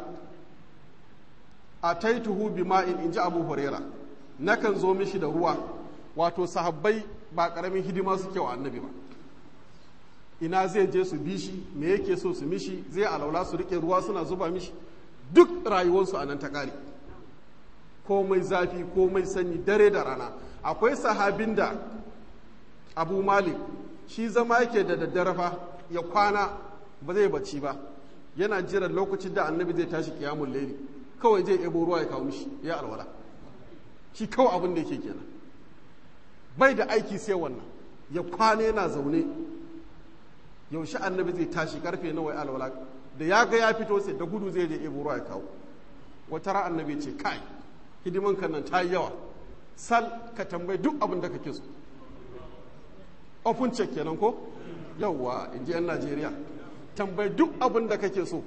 S1: ataituhu bima'in inji abu huraira nakan zo mishi da ruwa wato sahabbai ba karamin hidima suke wa annabi ba ina zai je su bi shi me yake so su mishi zai alaula su rike ruwa suna zuba mishi duk rayuwarsu a nan ta kare komai zafi komai sanyi dare da rana akwai sahabin da abu malik shi zama yake da daddare fa ya kwana ba zai bacci ba yana jiran lokacin da annabi zai tashi kiyamun laili kawai zai ebo ruwa ya kawo mishi ya alwala shi kawai abin da yake kenan bai da aiki sai wannan ya kwana yana zaune yaushe annabi zai tashi karfe nawa ya alwala da ya ga ya fito sai da gudu zai je ebo ruwa ya kawo wata ran annabi ce kai hidiman kan nan ta yi yawa sal ka tambayi duk abin da kake so open check kenan ko yawwa in ji 'yan najeriya tambayi duk abin da kake so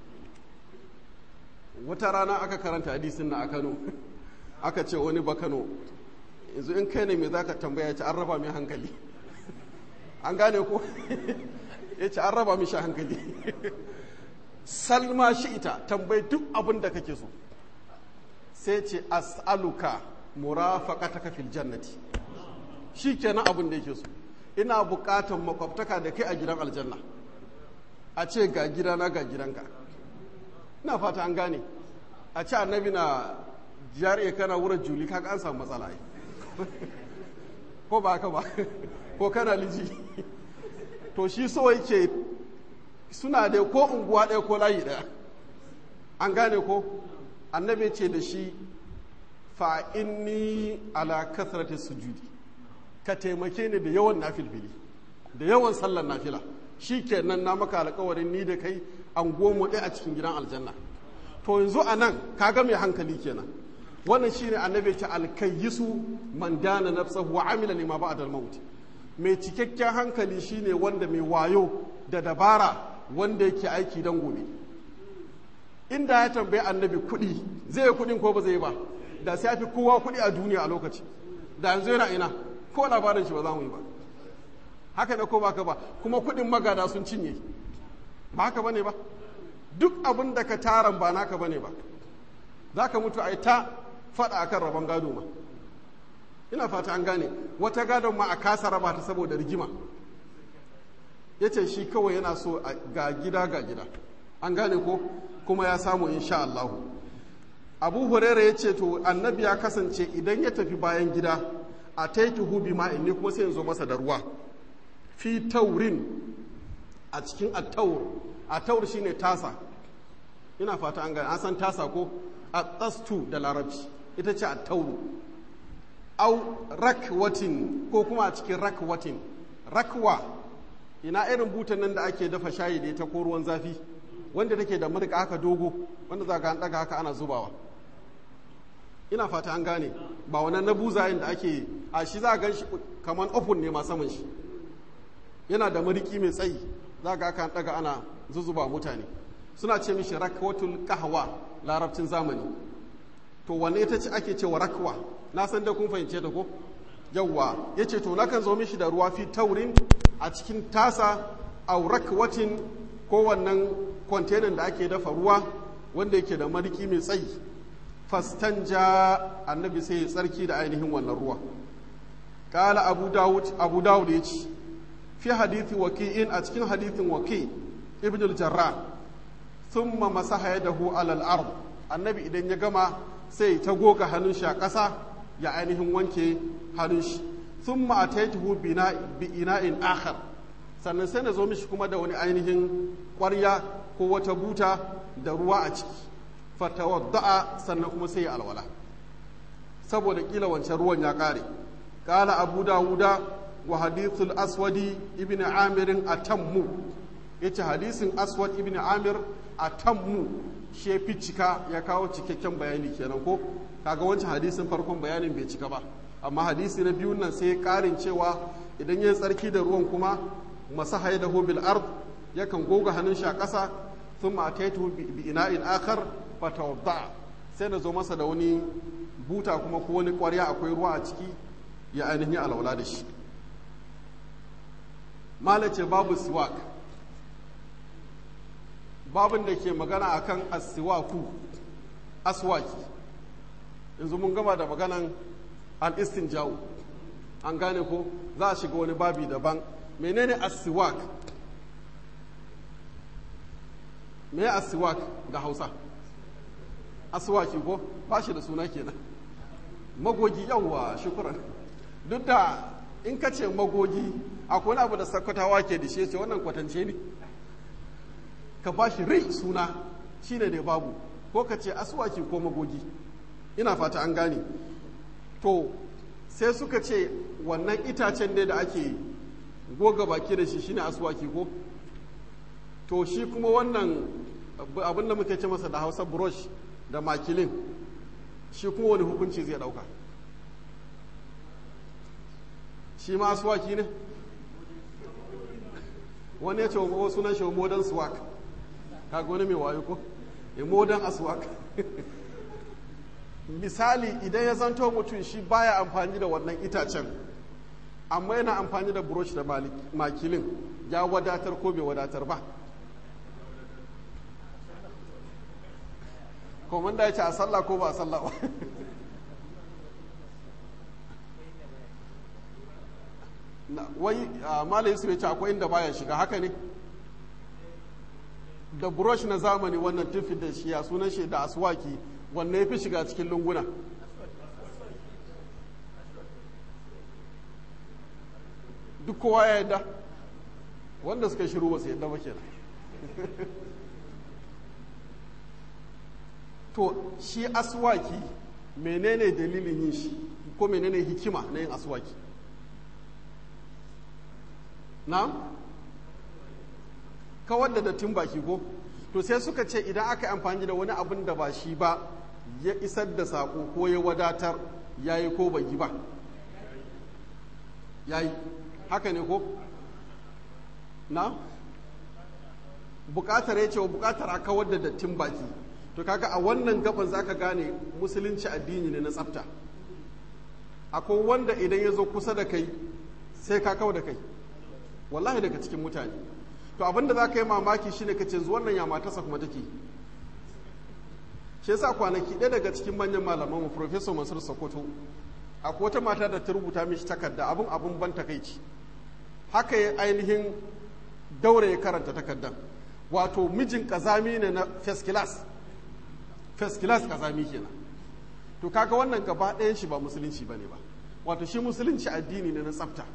S1: wata rana aka karanta hadisin na a kano aka ce wani ba kano yanzu in kai ne mai za ka tambaya ce an raba mai hankali an gane ko ya ce an raba mishi hankali salma shi ita tambayi duk abin da kake so sai ce as'aluka murafaqataka fil jannati shikenan abin da yake so ina bukatan makwabtaka da kai a gidan aljanna a ce ga gidana ga gidanka ina fata an gane a ce annabi na jari'a kana wurin juli kaga an samu matsala ai ko ba haka ba ko kana liji to shi so yake suna da ko unguwa ɗaya ko layi ɗaya an gane ko annabi ce da shi fa inni ala kasrati sujudi ka taimake ni da yawan nafilfili da yawan sallar nafila shi kenan na maka alkawarin ni da kai an goma ɗaya a cikin gidan aljanna to yanzu a nan kaga mai hankali kenan wannan shine annabi ce alkayyisu man dana nafsahu wa amila lima ba'da al-maut mai cikakken hankali shine wanda mai wayo da dabara wanda yake aiki dan gobe inda ya tambayi annabi kuɗi zai yi kuɗin ko ba zai ba da sai fi kowa kuɗi a duniya a lokaci da yanzu yana ina ko labarin shi ba za mu yi ba haka ne ko ba ka ba kuma kuɗin magada sun cinye ba haka bane ba duk abin da ka taran ba naka bane ba za ka mutu a yi ta faɗa akan rabon gado ma ina fata an gane wata gadon ma a kasa raba ta saboda rigima ya ce shi kawai yana so ga gida ga gida an gane ko kuma ya samu insha Allah abu huraira ya ce to annabi ya kasance idan ya tafi bayan gida a taituhu bi ma'in ne kuma sai yanzu masa da ruwa fi taurin a cikin attaur attaur shine tasa ina fata an gane an san tasa ko a tsastu da larabci ita ce attauru au rakwatin ko kuma a cikin rakwatin rakwa ina irin butan nan da ake dafa shayi da ita ko ruwan zafi wanda take da murka haka dogo wanda za ka an daga haka ana zubawa ina fata an gane ba wannan na buzayen da ake a shi za a gan shi kamar open ne ma saman shi yana da mariki mai tsayi za ga aka daga ana zuzuba mutane suna ce mishi rakwatul kahwa larabcin zamani to wanne ita ce ake cewa rakwa na san da kun fahimce ta ko yawwa yace to nakan zo mishi da ruwa fi taurin a cikin tasa au rakwatin ko wannan kwantenan da ake dafa ruwa wanda yake da mariki mai tsayi fastanja annabi sai ya tsarki da ainihin wannan ruwa kala abu dawud abu dawud ya ce fi hadithi waki'in a cikin hadithin waki ibn al-jarrah thumma masaha yadahu ala al-ard annabi idan ya gama sai ta goga hannun shi a ƙasa ya ainihin wanke hannun shi thumma ataituhu bi ina'in akhar sannan sai na zo mishi kuma da wani ainihin ƙwarya ko wata buta da ruwa a ciki fatawadda'a sannan kuma sai ya alwala saboda kila wancan ruwan ya ƙare ƙala abu dawuda wa hadithul aswadi ibn amirin atammu yace hadisin aswad ibn amir atammu shi ya fi cika ya kawo cikakken bayani kenan ko kaga wancan hadisin farkon bayanin bai cika ba amma hadisi na biyun nan sai ƙarin cewa idan ya tsarki da ruwan kuma masaha da bil ard yakan goga hannun shi a ƙasa thumma ataitu bi ina'in akhar fatawadda sai na zo masa da wani buta kuma ko wani ƙwarya akwai ruwa a ciki ya ainihin alwala da shi malace babu siwak babin da ke magana akan asiwaku aswaki yanzu mun gama da maganan al-istinja'u an gane ko za a shiga wani babi daban menene asiwak me asiwak da hausa aswaki ko ba shi da suna kenan magogi yawwa shukuran duk da in ka ce magogi akwai wani abu da sakwatawa ke da shi ce wannan kwatance ne ka ba shi rai suna shine ne babu ko ka ce aswaki ko magogi ina fata an gane to sai suka ce wannan itacen ne da ake goga baki da shi shine aswaki ko to shi kuma wannan abin da muke ce masa da hausa brush da makilin shi kuma wani hukunci zai dauka shi ma aswaki ne wani ya ce wa sunan shi modern swak kaga wani mai wayo ko a modern aswak misali idan ya zanto mutum shi baya amfani da wannan itacen amma yana amfani da brush da makilin ya wadatar ko bai wadatar ba komanda ya ce a sallah ko ba a sallah ba wai malayi su ya ce akwai inda baya shiga haka ne da brush na zamani wannan tufi da shi ya sunan shi da aswaki wanne ya fi shiga cikin lunguna duk kowa ya yadda wanda suka shiru ba su yadda ba kenan to shi aswaki menene dalilin yin shi ko menene hikima na yin aswaki na kawar da dattin baki ko to sai suka ce idan aka yi amfani da wani abin da ba shi ba ya isar da saƙo ko ya wadatar ya yi ko bai yi ba ya yi haka ne ko na bukatar ya ce wa bukatar a kawar da dattin baki to kaga a wannan gaban zaka gane musulunci addini ne na tsafta akwai wanda idan ya zo kusa da kai sai ka kawo da kai wallahi daga cikin mutane to abinda za ka yi mamaki shine ka ce wannan ya matarsa kuma take shi yasa kwanaki ɗaya daga cikin manyan malaman mu professor Mansur Sokoto akwai wata mata da ta rubuta mishi takarda abin abin ban takaici haka ya ainihin daure ya karanta takardan wato mijin kazami ne na first class first class kazami kenan to kaga wannan gaba ɗayan shi ba musulunci bane ba wato shi musulunci addini ne na tsafta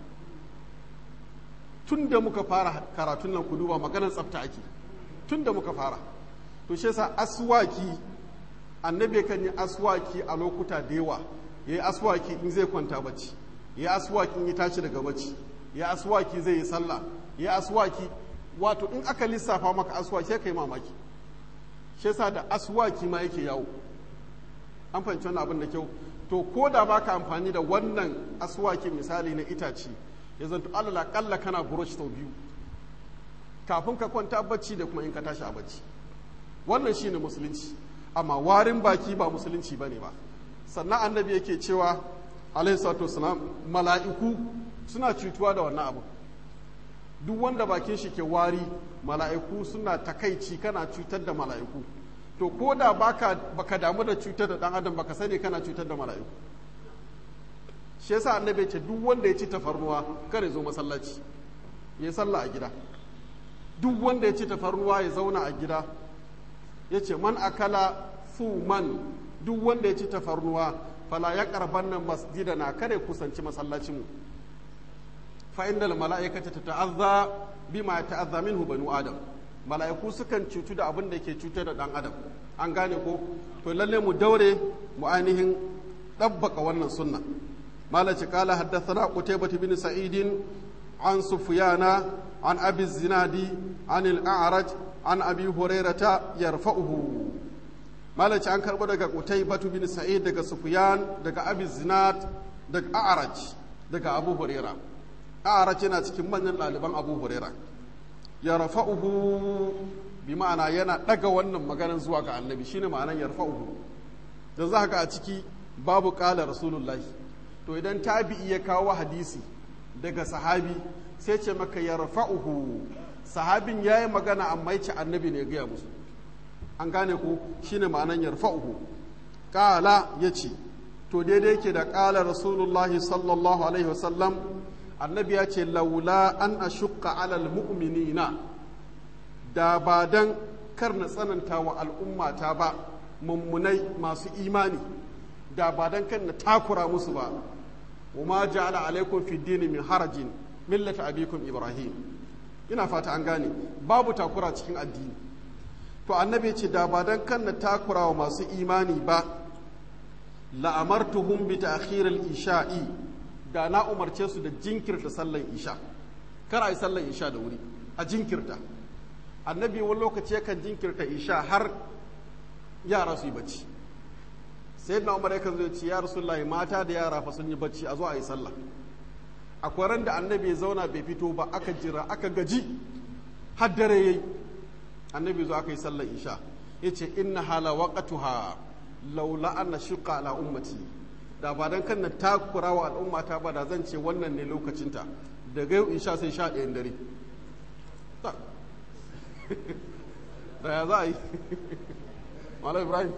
S1: tun da muka fara karatun nan ku duba maganar tsafta ake tun da muka fara to shi yasa aswaki annabi kan yi aswaki a lokuta da yawa ya yi aswaki in zai kwanta bacci ya yi aswaki in ya tashi daga bacci ya yi aswaki zai yi sallah ya yi aswaki wato in aka lissafa maka aswaki kai mamaki shi yasa da aswaki ma yake yawo an fahimci wannan abin da kyau to ko da baka amfani da wannan aswaki misali na itace ya zanto alala kalla kana brush sau biyu kafin ka kwanta bacci da kuma in ka tashi a bacci wannan shine musulunci amma warin baki ba musulunci bane ba sannan annabi yake cewa alaihi salatu wasalam mala'iku suna cutuwa da wannan abu duk wanda bakin shi ke wari mala'iku suna takaici kana cutar da mala'iku to ko da baka baka damu da cutar da dan adam baka sani kana cutar da mala'iku shi yasa annabi ce duk wanda ya ci tafarnuwa kare zo masallaci ya sallah a gida duk wanda ya ci tafarnuwa ya zauna a gida ya ce man akala man duk wanda ya ci tafarnuwa fala ya karban nan masjida na kare kusanci masallacinmu fa innal mala'ikata tata'azza bima ta'azza minhu banu adam mala'iku sukan cutu da abin da ke cutar da dan adam an gane ko to lalle mu daure mu ainihin dabbaka wannan sunna malaci kala haddathana qutaybah bin sa'id an sufyana an abi zinadi an al-a'raj an abi hurairata yarfa'uhu malaci an karbo daga qutaybah bin sa'id daga sufyan daga abi zinad daga a'raj daga abu huraira a'raj yana cikin manyan ɗaliban abu huraira ya rafa'uhu bi ma'ana yana ɗaga wannan maganar zuwa ga annabi shine ma'anar ya rafa'uhu da za ga a ciki babu ƙala rasulullahi to idan tabi'i ya kawo hadisi daga sahabi sai ce maka ya rafa'uhu sahabin ya yi magana amma ya ce annabi ne gaya musu an gane ku shine ma'anar ya rafa'uhu ƙala ya ce to daidai yake da ƙala rasulullahi sallallahu alaihi wasallam annabi ya ce laula an ashukka alal mu'minina da ba dan kar na tsananta wa al'ummata ba mummunai masu imani da ba dan kan na takura musu ba wa ma ja'ala alaikum fi dini min harajin millata abikum ibrahim ina fata an gane babu takura cikin addini to annabi ya ce da ba dan kan na takura wa masu imani ba la'amartuhum bi ta'khir al-isha'i da na umarce su da jinkirta sallan isha kar a yi sallan isha da wuri a jinkirta annabi wani lokaci yakan jinkirta isha har yara su yi bacci sai na umar yakan zo ce ya rasulullahi mata da yara fa sun yi bacci a zo a yi sallah akwai ran da annabi ya zauna bai fito ba aka jira aka gaji har dare yayi annabi zo aka yi sallar isha yace inna hala waqatuha laula anna shuqa ala ummati da ba dan kan na takura wa al'ummata ba da zan ce wannan ne lokacinta daga yau isha sai sha ɗayan dare da ya za a yi malam ibrahim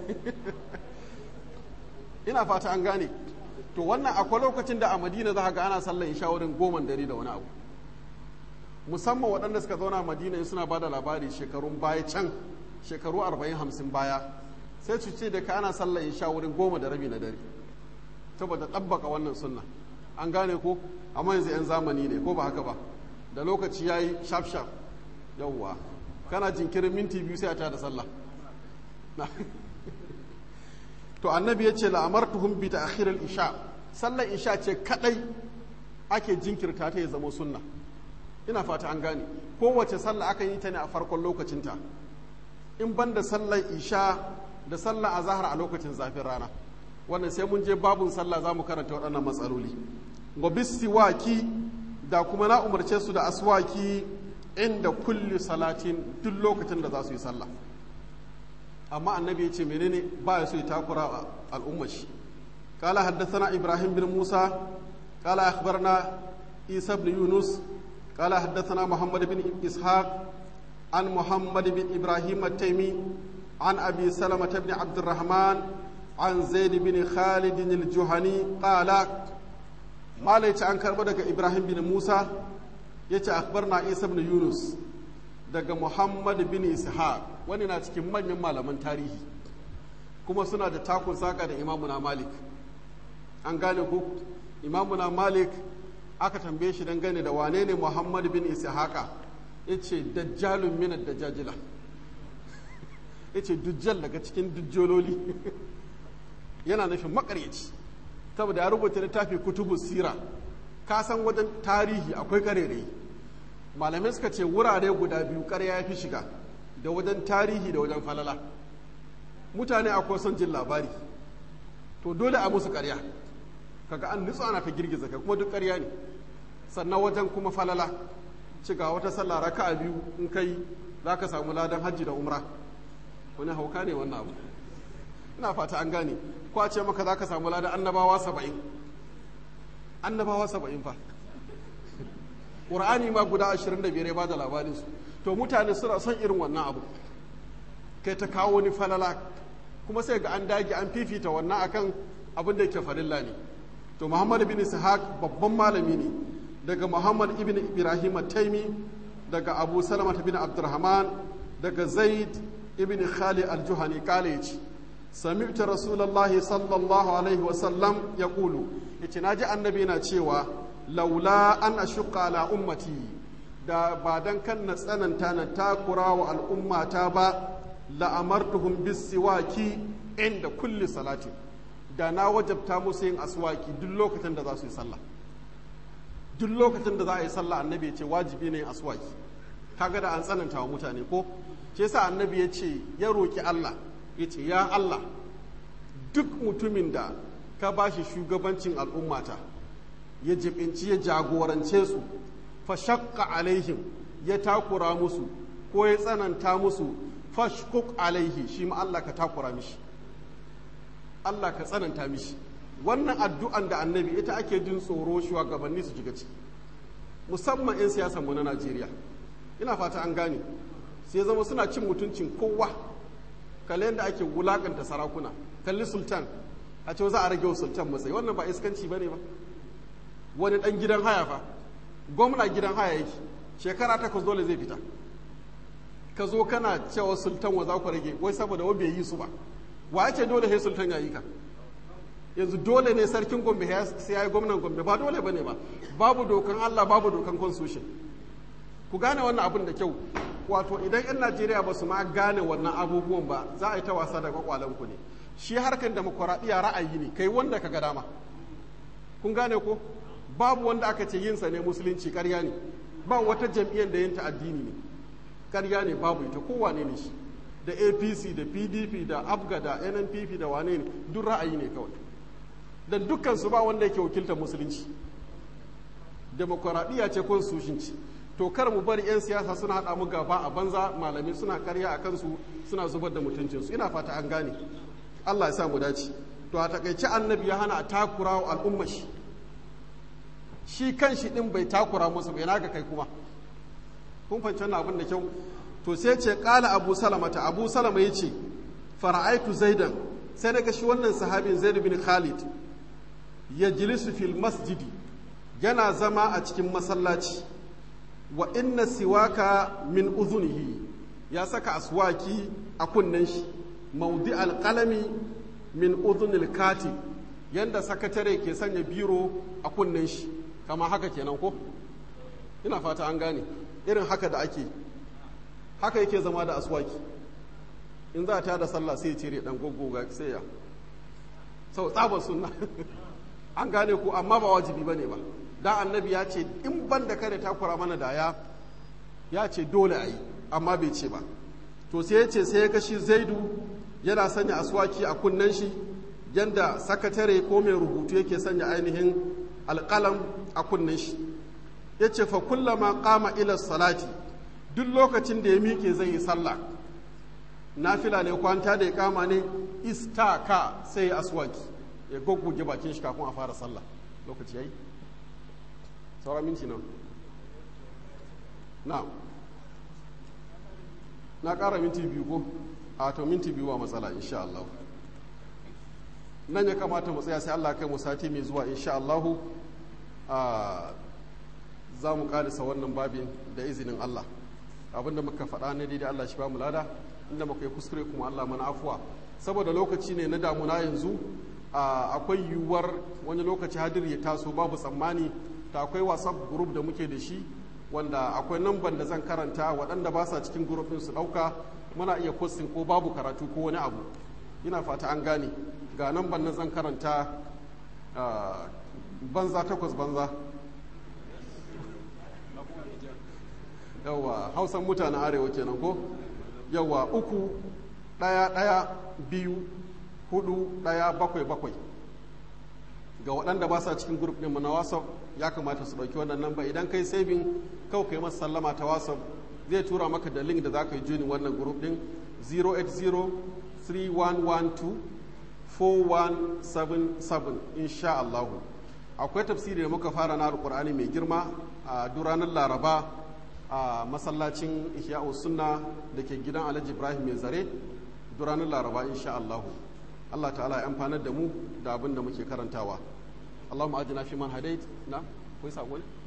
S1: ina fata an gane to wannan akwai lokacin da a madina za ga ana sallar isha wurin goman dare da wani abu musamman waɗanda suka zauna a madina suna ba da labari shekarun baya can shekaru 40-50 baya sai su ce da ka ana sallar isha wurin goma da rabi na dare saboda ɗabbaka wannan sunna an gane ko amma yanzu 'yan zamani ne ko ba haka ba da lokaci ya yi shaf shaf yawwa kana jinkirin minti biyu sai a tada sallah to annabi ya ce la'amartuhum bi ta'khiril isha sallar isha ce kadai ake jinkirta ta ya zama sunna ina fata an gane kowace sallah aka yi ta ne a farkon lokacinta in ban da sallar isha da sallar azahar a lokacin zafin rana wannan sai mun je babun sallah za mu karanta waɗannan matsaloli wa bisiwaki da kuma na umarce su da aswaki inda kulli salatin duk lokacin da za su yi sallah amma annabi ya ce menene ba ya so ya takura al'ummar shi قال حدثنا إبراهيم بن موسى قال أخبرنا عيسى بن يونس قال حدثنا محمد بن إسحاق عن محمد بن إبراهيم التيمي عن أبي سلمة بن عبد الرحمن عن زيد بن خالد الجهني قال ما ليت عن كربدك إبراهيم بن موسى يتي أخبرنا عيسى بن يونس daga Muhammad bin Ishaq wani na cikin manyan malaman tarihi kuma suna da takun saka da imamuna Malik an gane ku imamuna Malik aka tambaye shi dangane da wane ne Muhammad bin Ishaqa yace dajjalun min ad-dajajila yace dujjal daga cikin dujjololi yana nufin makaryaci saboda ya rubuta littafi kutubu sira ka san wajen tarihi akwai karerai malamai suka ce wurare guda biyu karya ya fi shiga da wajen tarihi da wajen falala mutane akwai son jin labari to dole a musu karya kaga an nutsu ana ta girgiza ka kuma duk karya ne sannan wajen kuma falala ciga wata sallah raka biyu in kai za ka samu ladan hajji da umra wani hauka ne wannan abu ina fata an gane kwace maka za ka samu ladan annabawa saba'in annabawa saba'in fa ƙur'ani ma guda ashirin da biyar ya ba da labarinsu to mutane suna son irin wannan abu kai ta kawo wani falala kuma sai ga an dage an fifita wannan akan abin da yake farilla ne to muhammad bin ishaq babban malami ne daga muhammad ibn ibrahim taimi daga abu salama bin abdurrahman daga zaid ibn khalid al-juhani kale yace sami'tu rasulullahi sallallahu alaihi wa sallam yaqulu yace naji annabi na cewa laula an ashqa ala ummati da ba dan kan na tsananta na takura wa al'ummata ba la amartuhum bis siwaki inda kulli salati da na wajabta musu yin aswaki duk lokacin da za su yi sallah duk lokacin da za a yi sallah annabi ya ce wajibi ne yin aswaki kaga da an tsananta wa mutane ko shi yasa annabi ya ce ya roki Allah ya ce ya Allah duk mutumin da ka bashi shugabancin al'ummata ya jibinci ya jagorance su fa shakka alaihim ya takura musu ko ya tsananta musu fashkuk alaihi shi ma Allah ka takura mishi Allah ka tsananta mishi wannan addu'an da annabi ita ake jin tsoro shugabanni su shiga ciki musamman 'yan siyasan mu na Najeriya ina fata an gane sai zama suna cin mutuncin kowa kalli yadda ake wulakanta sarakuna kalli sultan a ce za a rage wa sultan matsayi wannan ba iskanci bane ba wani dan gidan haya fa gwamna gidan haya yake shekara takwas dole zai fita ka zo kana cewa sultan wa za ku rage wai saboda wa bai yi su ba wa ce dole sai sultan ya yi ka yanzu dole ne sarkin gombe sai ya yi gwamnan gombe ba dole bane ba babu dokan allah babu dokan constitution ku gane wannan abin da kyau wato idan 'yan najeriya ba su ma gane wannan abubuwan ba za a yi ta wasa da kwakwalen ku ne shi harkar demokuraɗiyya ra'ayi ne kai wanda ka ga dama kun gane ko babu wanda aka ce yinsa ne musulunci karya ne ba wata jam'iyyar da yin ta addini ne karya ne babu ita kowane ne shi da apc da pdp da abga da nnpp da wane ne duk ra'ayi ne kawai don dukkan su ba wanda yake wakiltar musulunci demokuraɗiyya ce constitution ce to kar mu bari 'yan siyasa suna haɗa mu gaba a banza malami suna karya a kansu suna zubar da mutuncinsu ina fata an gane allah ya sa mu dace to a takaice annabi ya hana a takura wa al'umma shi shi kan shi ɗin bai takura musu bai naga kai kuma kun fahimci wannan abin da kyau to sai ce kala abu salama ta abu salama ya ce fara'aitu zaidan sai daga shi wannan sahabin zaid bin khalid ya jilisu fil masjidi yana zama a cikin masallaci wa inna siwaka min uzunihi ya saka aswaki a kunnen shi maudi alƙalami min uzunil katib yanda sakatare ke sanya biro a kunnen shi kama haka kenan ko ina fata an gane irin haka da ake haka yake zama da aswaki in za ta da sallah sai cire dan goggoga sai ya sau tsabar sunna an gane ku amma ba wajibi bane ba da annabi ya ce in ban da kare takura mana da ya ya ce dole a yi amma bai ce ba to sai ya ce sai ya gashi zaidu yana sanya aswaki a kunnen shi yanda sakatare ko mai rubutu yake sanya ainihin alƙalam a kunnen shi ya ce fa kullama kama ila salati duk lokacin da ya miƙe zai yi sallah nafila ne kwanta da ya kama ne istaka sai ya aswaki ya goggoge bakin shi kafin a fara sallah lokaci yayi saura minti nan na na ƙara minti biyu ko a to minti biyu ba matsala insha Allah nan ya kamata mu tsaya sai Allah kai mu sati mai zuwa insha Allah za mu ƙarisa wannan babin da izinin Allah abinda muka faɗa ne daidai Allah shi ba mu lada inda muka yi kuskure kuma Allah mana afuwa saboda lokaci ne na damuna yanzu akwai yiwuwar wani lokaci hadir ya taso babu tsammani ta akwai whatsapp group da muke da shi wanda akwai namban da zan karanta waɗanda ba sa cikin group ɗin su ɗauka muna iya posting ko babu karatu ko wani abu ina fata an gane ga namban na zan karanta banza takwas banza yawa hausan mutanen arewa kenan ko yawa uku ɗaya ɗaya biyu hudu ɗaya bakwai bakwai ga waɗanda ba sa cikin grup ɗinmu na whatsapp ya kamata su ɗauki wannan namba idan kai saving kawai kai masa sallama ta whatsapp zai tura maka da link da za ka yi juni wannan grup ɗin 08031124177 insha Allahu akwai tafsiri da muka fara na alƙur'ani mai girma a duranar laraba a masallacin ihya'u sunna da ke gidan alhaji ibrahim mai zare duranar laraba insha Allahu Allah ta'ala ya amfanar da mu da abin da muke karantawa Allahumma ajina fi man hadait na kai sako